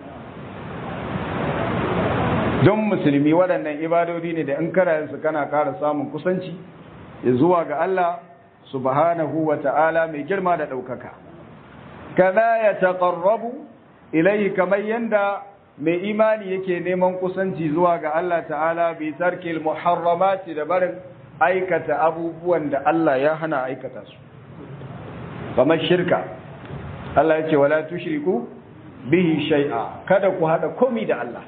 don musulmi waɗannan ibadodi ne da in kana su kana ƙara samun kusanci zuwa ga Allah subhanahu wa ta'ala mai girma da ɗaukaka kaza ya taƙarrabu ilai kamar yanda mai imani yake neman kusanci zuwa ga Allah ta'ala bi tarkil muharramati da barin aikata abubuwan da Allah ya hana aikata su kamar shirka Allah ya ce wala tushriku bihi shay'a kada ku hada komi da Allah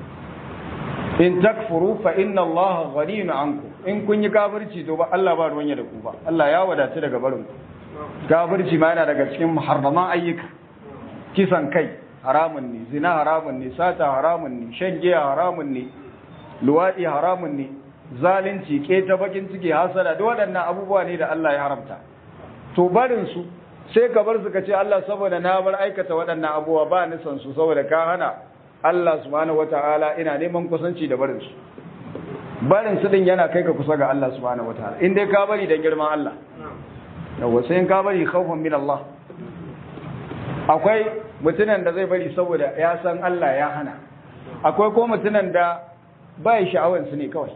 in takfuru fa inna Allah ghaniyun anku in kun yi kafirci to ba Allah ba ruwan ya da ku ba Allah ya wadatu daga barin ku kafirci ma yana daga cikin muharraman ayyuka kisan kai haramun ne zina haramun ne sata haramun ne shan giya haramun ne luwadi haramun ne zalunci keta bakin ciki hasada duk waɗannan abubuwa ne da Allah ya haramta to barin su sai ka bar su ka ce Allah saboda na bar aikata waɗannan abubuwa ba ni san su saboda ka hana Allah subhanahu wataala ina neman kusanci da barin su barin su din yana kai ka kusa ga Allah subhanahu wataala in dai ka bari da girman Allah yawa sai in ka bari khawfan min Allah akwai mutunan da zai bari saboda ya san Allah ya hana akwai ko mutunan da ba ya sha'awar su ne kawai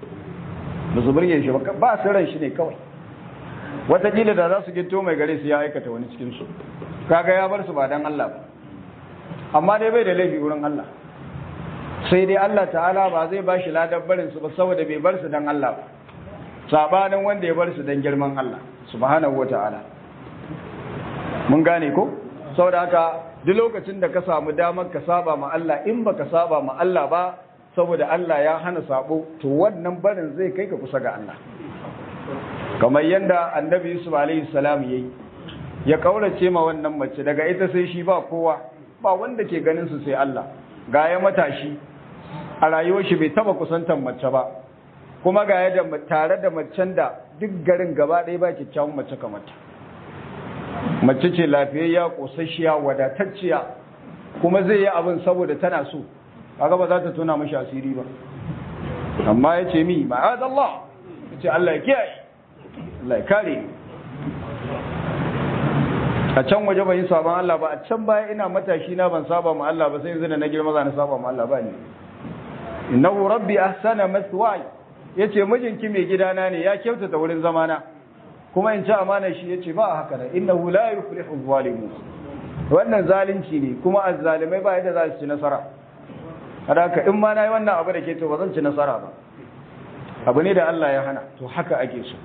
ba su burge shi ba ba su ran shi ne kawai watakila da za su gito mai gare su ya aikata wani cikin su kaga ya bar su ba dan Allah ba amma dai bai da laifi wurin Allah sai dai Allah ta'ala ba zai ba shi ladar barin su ba saboda bai bar su dan Allah ba sabanin wanda ya bar su dan girman Allah subhanahu wata'ala mun gane ko saboda haka duk lokacin da ka samu damar ka saba ma Allah in baka saba ma Allah ba saboda Allah ya hana sabo to wannan barin zai kai ka kusa ga Allah kamar yadda annabi Yusuf alaihi salam yayi ya kaurace ma wannan mace daga ita sai shi ba kowa ba wanda ke ganin su sai Allah ga ya matashi a rayuwar shi bai taba kusantar mace ba kuma ga ya da tare da macen da duk garin gaba ɗaya ba kyakkyawan mace kamar ta mace ce lafiyayya kosasshiya wadatacciya kuma zai yi abin saboda tana so kaga ba za ta tona mashi asiri ba amma ya ce mi ma'ad Allah ya ce Allah ya kiyaye Allah ya kare a can waje ban yi sabon Allah ba a can baya ina matashi na ban saba ma Allah ba sai yanzu da na girma za na saba ma Allah ba ne innahu rabbi ahsana maswaya yace mijinki mai gidana ne ya kyautata wurin zamana kuma in ci amana shi yace ba haka nan innahu la yuflihu zalimun wannan zalunci ne kuma azzalimai ba yadda za su ci nasara haka in ma nayi wannan abu da ke to ba zan ci nasara ba abu ne da Allah ya hana to haka ake so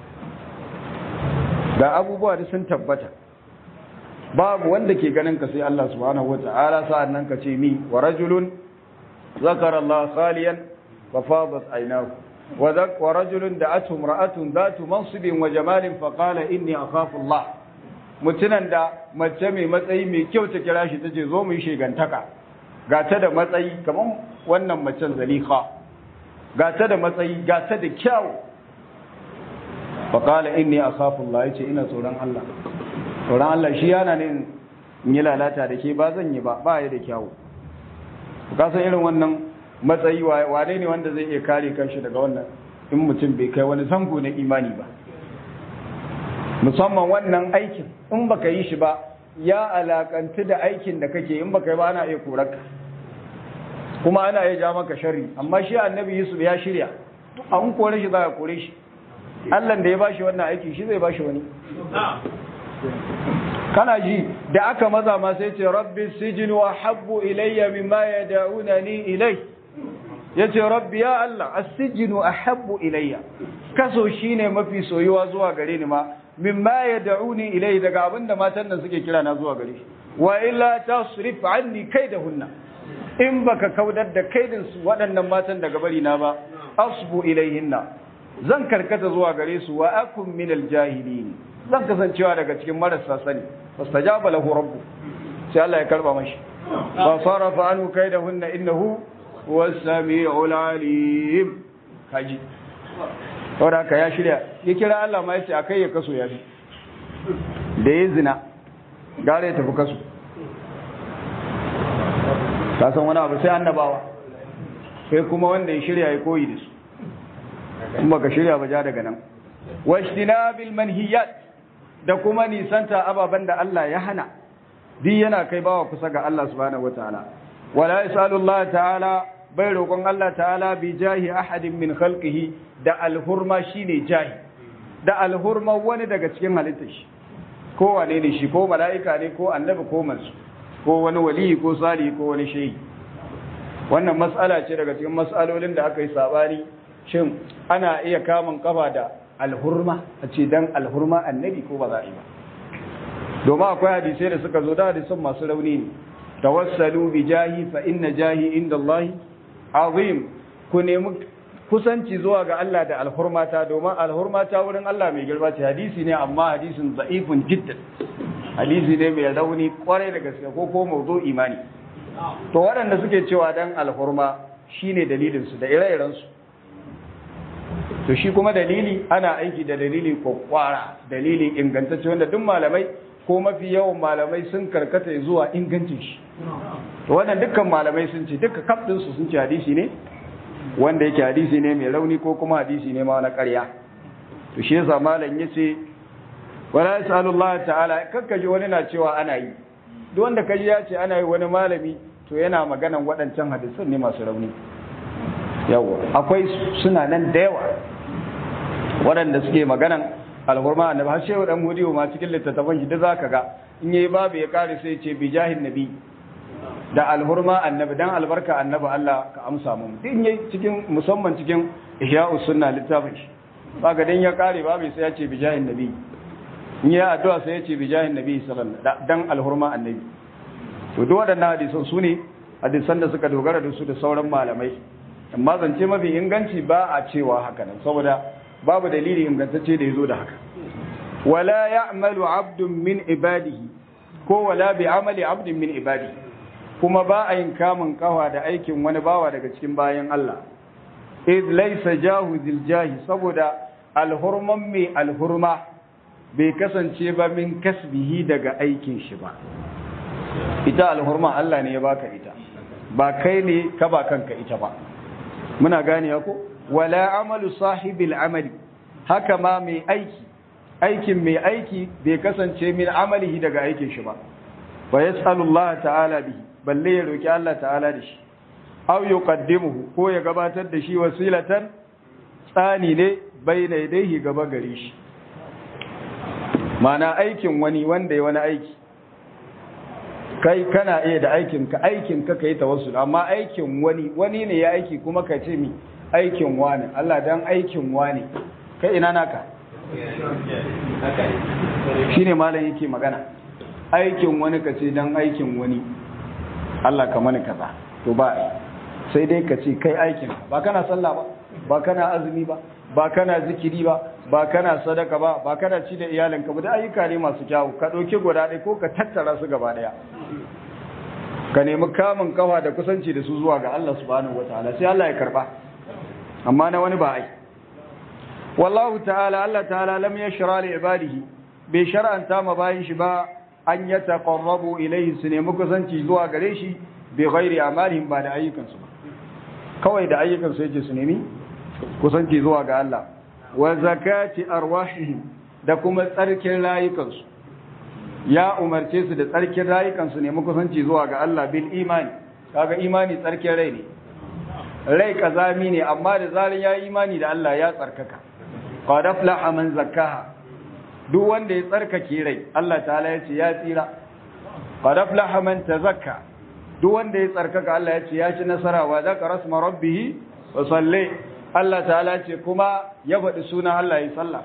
ga abubuwa da sun tabbata babu wanda ke ganin ka sai Allah subhanahu wata'ala sa'an nan ka ce ni wa rajulun zakara Allah khaliyan wa fadat aynahu wa zak wa rajulun da'atu imra'atun dhatu mansibin wa jamalin fa qala inni akhafu Allah mutunan da mace mai matsayi mai kyau ta kira shi tace zo mu yi shegantaka ga ta da matsayi kaman wannan macen zalika ga ta da matsayi ga ta da kyau fa qala inni akhafu Allah yace ina tsoron Allah tsoron Allah shi yana ne in yi lalata da ke ba zan yi ba ba ya da kyawu ka san irin wannan matsayi wane ne wanda zai iya kare kanshi daga wannan in mutum bai kai wani zango na imani ba musamman wannan aikin in baka yi shi ba ya alakantu da aikin da kake in baka yi ba ana iya korarka kuma ana iya ja maka sharri amma shi annabi yusuf ya shirya an kore shi za a kore shi Allah da ya bashi wannan aiki shi zai bashi wani kana ji da aka maza ma sai ce rabbi sijin wa habbu ilayya mimma yad'unani ilay yace rabbi ya Allah as-sijnu ahabbu ilayya kaso shine mafi soyuwa zuwa gare ni ma mimma yad'uni ilay daga abinda matan nan suke kira na zuwa gare shi wa illa tasrif anni kaidahunna in baka kaudar da kaidin su waɗannan matan daga bari na ba asbu ilayhinna zan karkata zuwa gare su wa akum minal jahilin zan kasancewa daga cikin marasa sani fastajaba lahu rabbu sai Allah ya karba mashi fa sarafa anhu kaidahunna innahu huwas samiul alim kaji saboda ka ya shirya ya kira Allah ma yace akai ya kaso ya bi da ya zina gare ya tafi kaso ka san wani abu sai annabawa sai kuma wanda ya shirya ya koyi da su kuma ka shirya ba ja daga nan washtinabil manhiyat da kuma nisanta ababen da Allah ya hana duk yana kai bawa kusa ga Allah subhanahu wataala wala yasalu Allah ta'ala bai roƙon Allah ta'ala bi jahi ahadin min khalqihi da alhurma shine jahi da alhurma wani daga cikin halittar shi ko wane ne shi ko mala'ika ne ko annabi ko mansu ko wani wali ko sali ko wani shehi wannan mas'ala ce daga cikin mas'alolin da aka yi sabani shin ana iya kamun kafa da alhurma a ce dan alhurma annabi ko ba za a yi ba domin akwai hadisai da suka zo da hadisan masu rauni ne tawassalu bi jahi fa inna jahi inda Allah azim ku nemi kusanci zuwa ga Allah da alhurmata domin alhurmata wurin Allah mai girma ce hadisi ne amma hadisin za'ifun jiddan hadisi ne mai rauni kwarai da gaske ko ko mawdu imani to waɗanda suke cewa dan alhurma shine dalilin su da ire-iren su to shi kuma dalili ana aiki da dalili kwakwara dalili ingantacce wanda duk malamai ko mafi yawan malamai sun karkata zuwa ingancin shi to wannan dukkan malamai sun ce duka kafdin su sun ce hadisi ne wanda yake hadisi ne mai rauni ko kuma hadisi ne ma na ƙarya to shi yasa malam yace wala yasalullahu ta'ala kakkaji wani na cewa ana yi duk wanda kaji ya ce ana yi wani malami to yana maganan waɗancan hadisan ne masu rauni yawa akwai suna nan da yawa waɗanda suke maganan alhurma annabi har shehu dan hudiyo ma cikin littattafan shi da zaka ga in yayi babu ya kare sai ce bi jahin nabi da alhurma annabi dan albarka annabi Allah ka amsa mu din yayi cikin musamman cikin ihya'us sunna littafin shi baka dan ya kare babu sai ya ce bi jahin nabi in yayi addu'a sai ya ce bi jahin nabi sallallahu alaihi dan alhurma annabi to duk waɗannan hadisan su ne hadisan da suka dogara da su da sauran malamai amma zance mafi inganci ba a cewa haka nan saboda babu dalili ingantacce da ya zo da haka wala ya'malu abdun min ibadihi ko wala bi amali abdin min ibadihi kuma ba a yin kamun kawa da aikin wani bawa daga cikin bayan Allah id laysa jahu zil jahi saboda alhurman mai alhurma bai kasance ba min kasbihi daga aikin shi ba ita alhurma Allah ne ya baka ita ba kai ne ka ba kanka ita ba muna gane ko wala amalu sahibil amali haka ma mai aiki aikin mai aiki bai kasance min amalihi daga aikin shi ba wa yas'alullah ta'ala bihi balle ya roki Allah ta'ala da shi aw yuqaddimuhu ko ya gabatar da shi wasilatan tsani ne baina yadayhi gaba gare shi mana aikin wani wanda ya wani aiki kai kana iya da aikin ka aikin ka kai tawassul amma aikin wani wani ne ya aiki kuma ka ce mi aikin wani Allah dan aikin wani kai ina naka shine malam yake magana aikin wani ka ce dan aikin wani Allah ka mani kaza to ba sai dai ka ce kai aikin ba kana sallah ba ba kana azumi ba ba kana zikiri ba ba kana sadaka ba ba kana ci da iyalinka ba da ayyuka ne masu kyawu ka ɗauki guda ɗaya ko ka tattara su gaba ɗaya ka nemi kamun kafa da kusanci da su zuwa ga Allah subhanahu wataala sai Allah ya karba amma na wani ba ai wallahu ta'ala Allah ta'ala lam yashra li ibadihi bai shar'anta ma bayin shi ba an yataqarrabu ilayhi su nemi kusanci zuwa gare shi bi ghairi amalihim ba da ayyukansu ba kawai da ayyukansu yake su nemi kusanci zuwa ga Allah wa zakati arwahihim da kuma tsarkin rayukansu ya umarce su da tsarkin rayukansu ne kusanci zuwa ga Allah bil imani kaga imani tsarkin rai ne rai kazami ne amma da zarin ya imani da Allah ya tsarkaka qad aflaha man zakkaha duk wanda ya tsarkake rai Allah ta'ala ya ce ya tsira qad aflaha man tazakka duk wanda ya tsarkaka Allah ya ce ya ci nasara wa zakara rasma rabbih wa salli Allah ta'ala ce kuma ya faɗi suna Allah ya sallah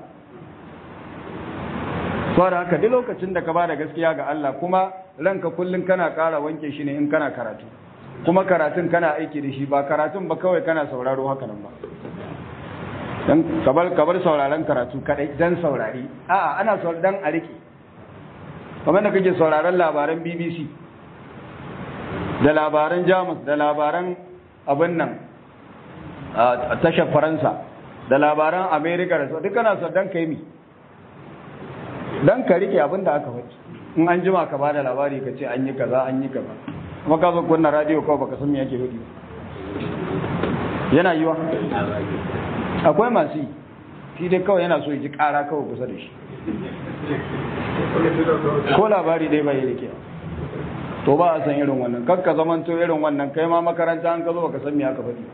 saboda haka duk lokacin da ka bada gaskiya ga Allah kuma ranka kullun kana ƙara wanke shi ne in kana karatu kuma karatun kana aiki da shi ba karatun ba kawai kana sauraro haka nan ba dan kabar kabar sauraron karatu kadai dan saurari a'a ana sauraron dan a rike kamar da kake sauraron labaran BBC da labaran Jamus da labaran abin nan a tashar Faransa da labaran America da duk kana sauraron dan kai mi dan ka rike abin da aka faɗi in an jima ka bada labari ka ce an yi kaza an yi kaza kuma ka zo kunna radio kawai baka san me yake faɗi yana yiwa akwai masu yi shi dai kawai yana so ya ji ƙara kawai kusa da shi ko labari dai bai rike to ba a san irin wannan kar ka zamanto irin wannan kai ma makaranta an ka zo baka san me aka faɗi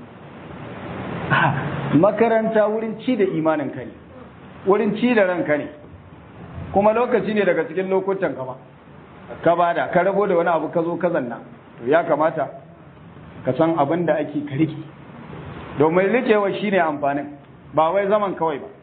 makaranta wurin ci da imanin ka ne wurin ci da ranka ne kuma lokaci ne daga cikin lokutan ka ba ka bada ka rabo da wani abu ka zo ka zanna to ya kamata ka san abin da ake ka rike domin rikewa shine amfanin ba wai zaman kawai ba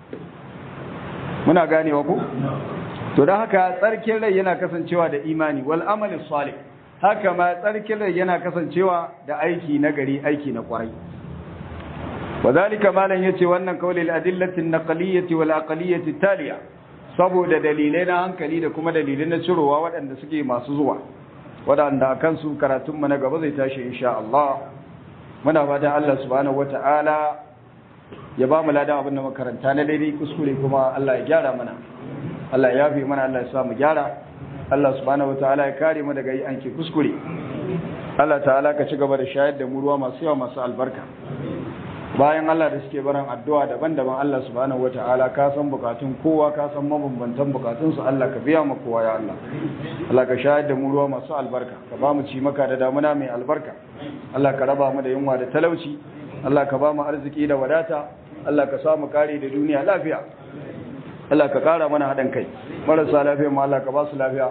muna ganewa ku to don haka tsarkin rai yana kasancewa da imani wal amali salih haka ma tsarkin rai yana kasancewa da aiki na gari aiki na kwarai wadhalika malan yace wannan kaulil adillati an-naqliyyati wal aqliyyati taliya saboda dalilai na hankali da kuma dalilai na cirowa waɗanda suke masu zuwa waɗanda kan su karatun mu na gaba zai tashi insha Allah muna fatan Allah subhanahu wata'ala ya ba mu ladan abin da makaranta na daidai kuskure kuma Allah ya gyara mana Allah ya fi mana Allah ya sa mu gyara Allah subhanahu wataala ya kare mu daga yi anke kuskure Allah ta'ala ka ci gaba da shayar da mu ruwa masu yawa masu albarka bayan Allah da suke barin addu'a daban-daban Allah subhanahu wataala ka san bukatun kowa ka san mabambantan bukatun su Allah ka biya mu kowa ya Allah Allah ka shayar da mu ruwa masu albarka ka ba mu ci maka da damuna mai albarka Allah ka raba mu da yunwa da talauci Allah ka ba mu arziki da wadata Allah ka samu kare da duniya lafiya Allah ka kara mana haɗin kai marasa lafiya mu Allah ka ba su lafiya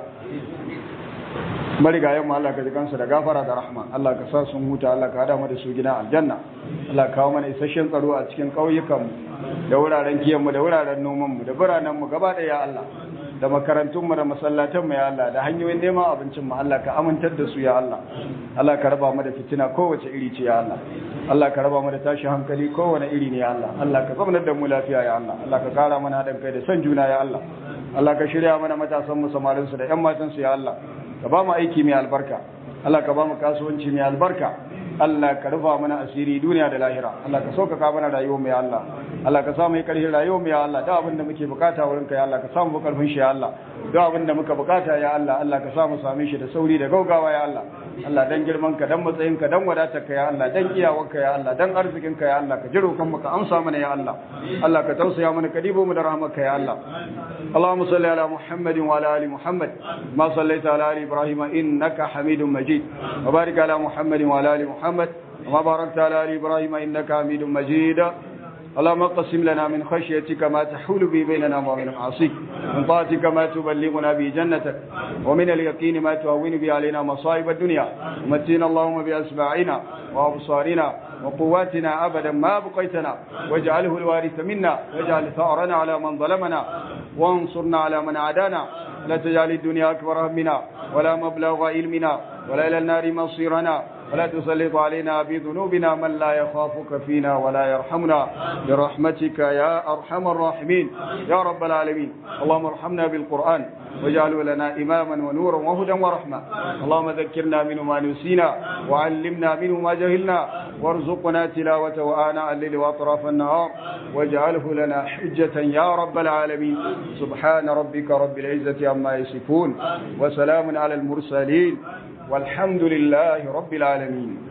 marigayen mu Allah ka ji kansu da gafara da rahma Allah ka sa sun huta Allah ka hada mu da su gina aljanna Allah ka kawo mana isasshen tsaro a cikin ƙauyukan mu da wuraren kiyan mu da wuraren noman mu da biranen mu gaba ɗaya ya Allah da makarantun mu da masallatan mu ya Allah da hanyoyin neman abincin mu Allah ka amintar da su ya Allah Allah ka raba mu da fitina kowace iri ce ya Allah Allah ka raba mu da tashi hankali kowane iri ne ya Allah Allah ka zamanar da mu lafiya ya Allah Allah ka kara mana haɗin kai da son juna ya Allah Allah ka shirya mana matasan mu samarin su da ƴan matan su ya Allah ka ba mu aiki mai albarka Allah ka ba mu kasuwanci mai albarka Allah ka rufa mana asiri duniya da lahira Allah ka sauƙaƙa mana rayuwar mu ya Allah Allah ka samu ƙarfin rayuwar mu ya Allah da abin da muke bukata wurin ka ya Allah ka samu ƙarfin shi ya Allah da abin da muka bukata ya Allah Allah ka samu same shi da sauri da gaugawa ya Allah Allah dan girman ka dan matsayin ka dan wadatar ka ya Allah dan iyawar ka ya Allah dan arzikin ka ya Allah ka jiro kan mu ka amsa mana ya Allah Allah ka tausaya mana ka dibo mu da rahmar ka ya Allah اللهم صل على محمد وعلى ال محمد ما صليت على ال ابراهيم انك حميد مجيد وبارك على محمد وعلى ال محمد وما باركت على ال ابراهيم انك حميد مجيد اللهم اقسم لنا من خشيتك ما تحول به بيننا وبين معاصيك من طاعتك ما تبلغنا به جنتك ومن اليقين ما تهون به علينا مصائب الدنيا ومتينا اللهم بأسماعنا وأبصارنا وقواتنا أبدا ما بقيتنا واجعله الوارث منا واجعل ثأرنا على من ظلمنا وانصرنا على من عادانا لا تجعل الدنيا أكبر همنا ولا مبلغ علمنا ولا إلى النار مصيرنا ولا تسلط علينا بذنوبنا من لا يخافك فينا ولا يرحمنا برحمتك يا أرحم الراحمين يا رب العالمين اللهم ارحمنا بالقرآن واجعله لنا إماما ونورا وهدى ورحمة اللهم ذكرنا منه ما نسينا وعلمنا منه ما جهلنا وارزقنا تلاوته آناء الليل وأطراف النهار واجعله لنا حجة يا رب العالمين سبحان ربك رب العزة عما يصفون وسلام على المرسلين والحمد لله رب العالمين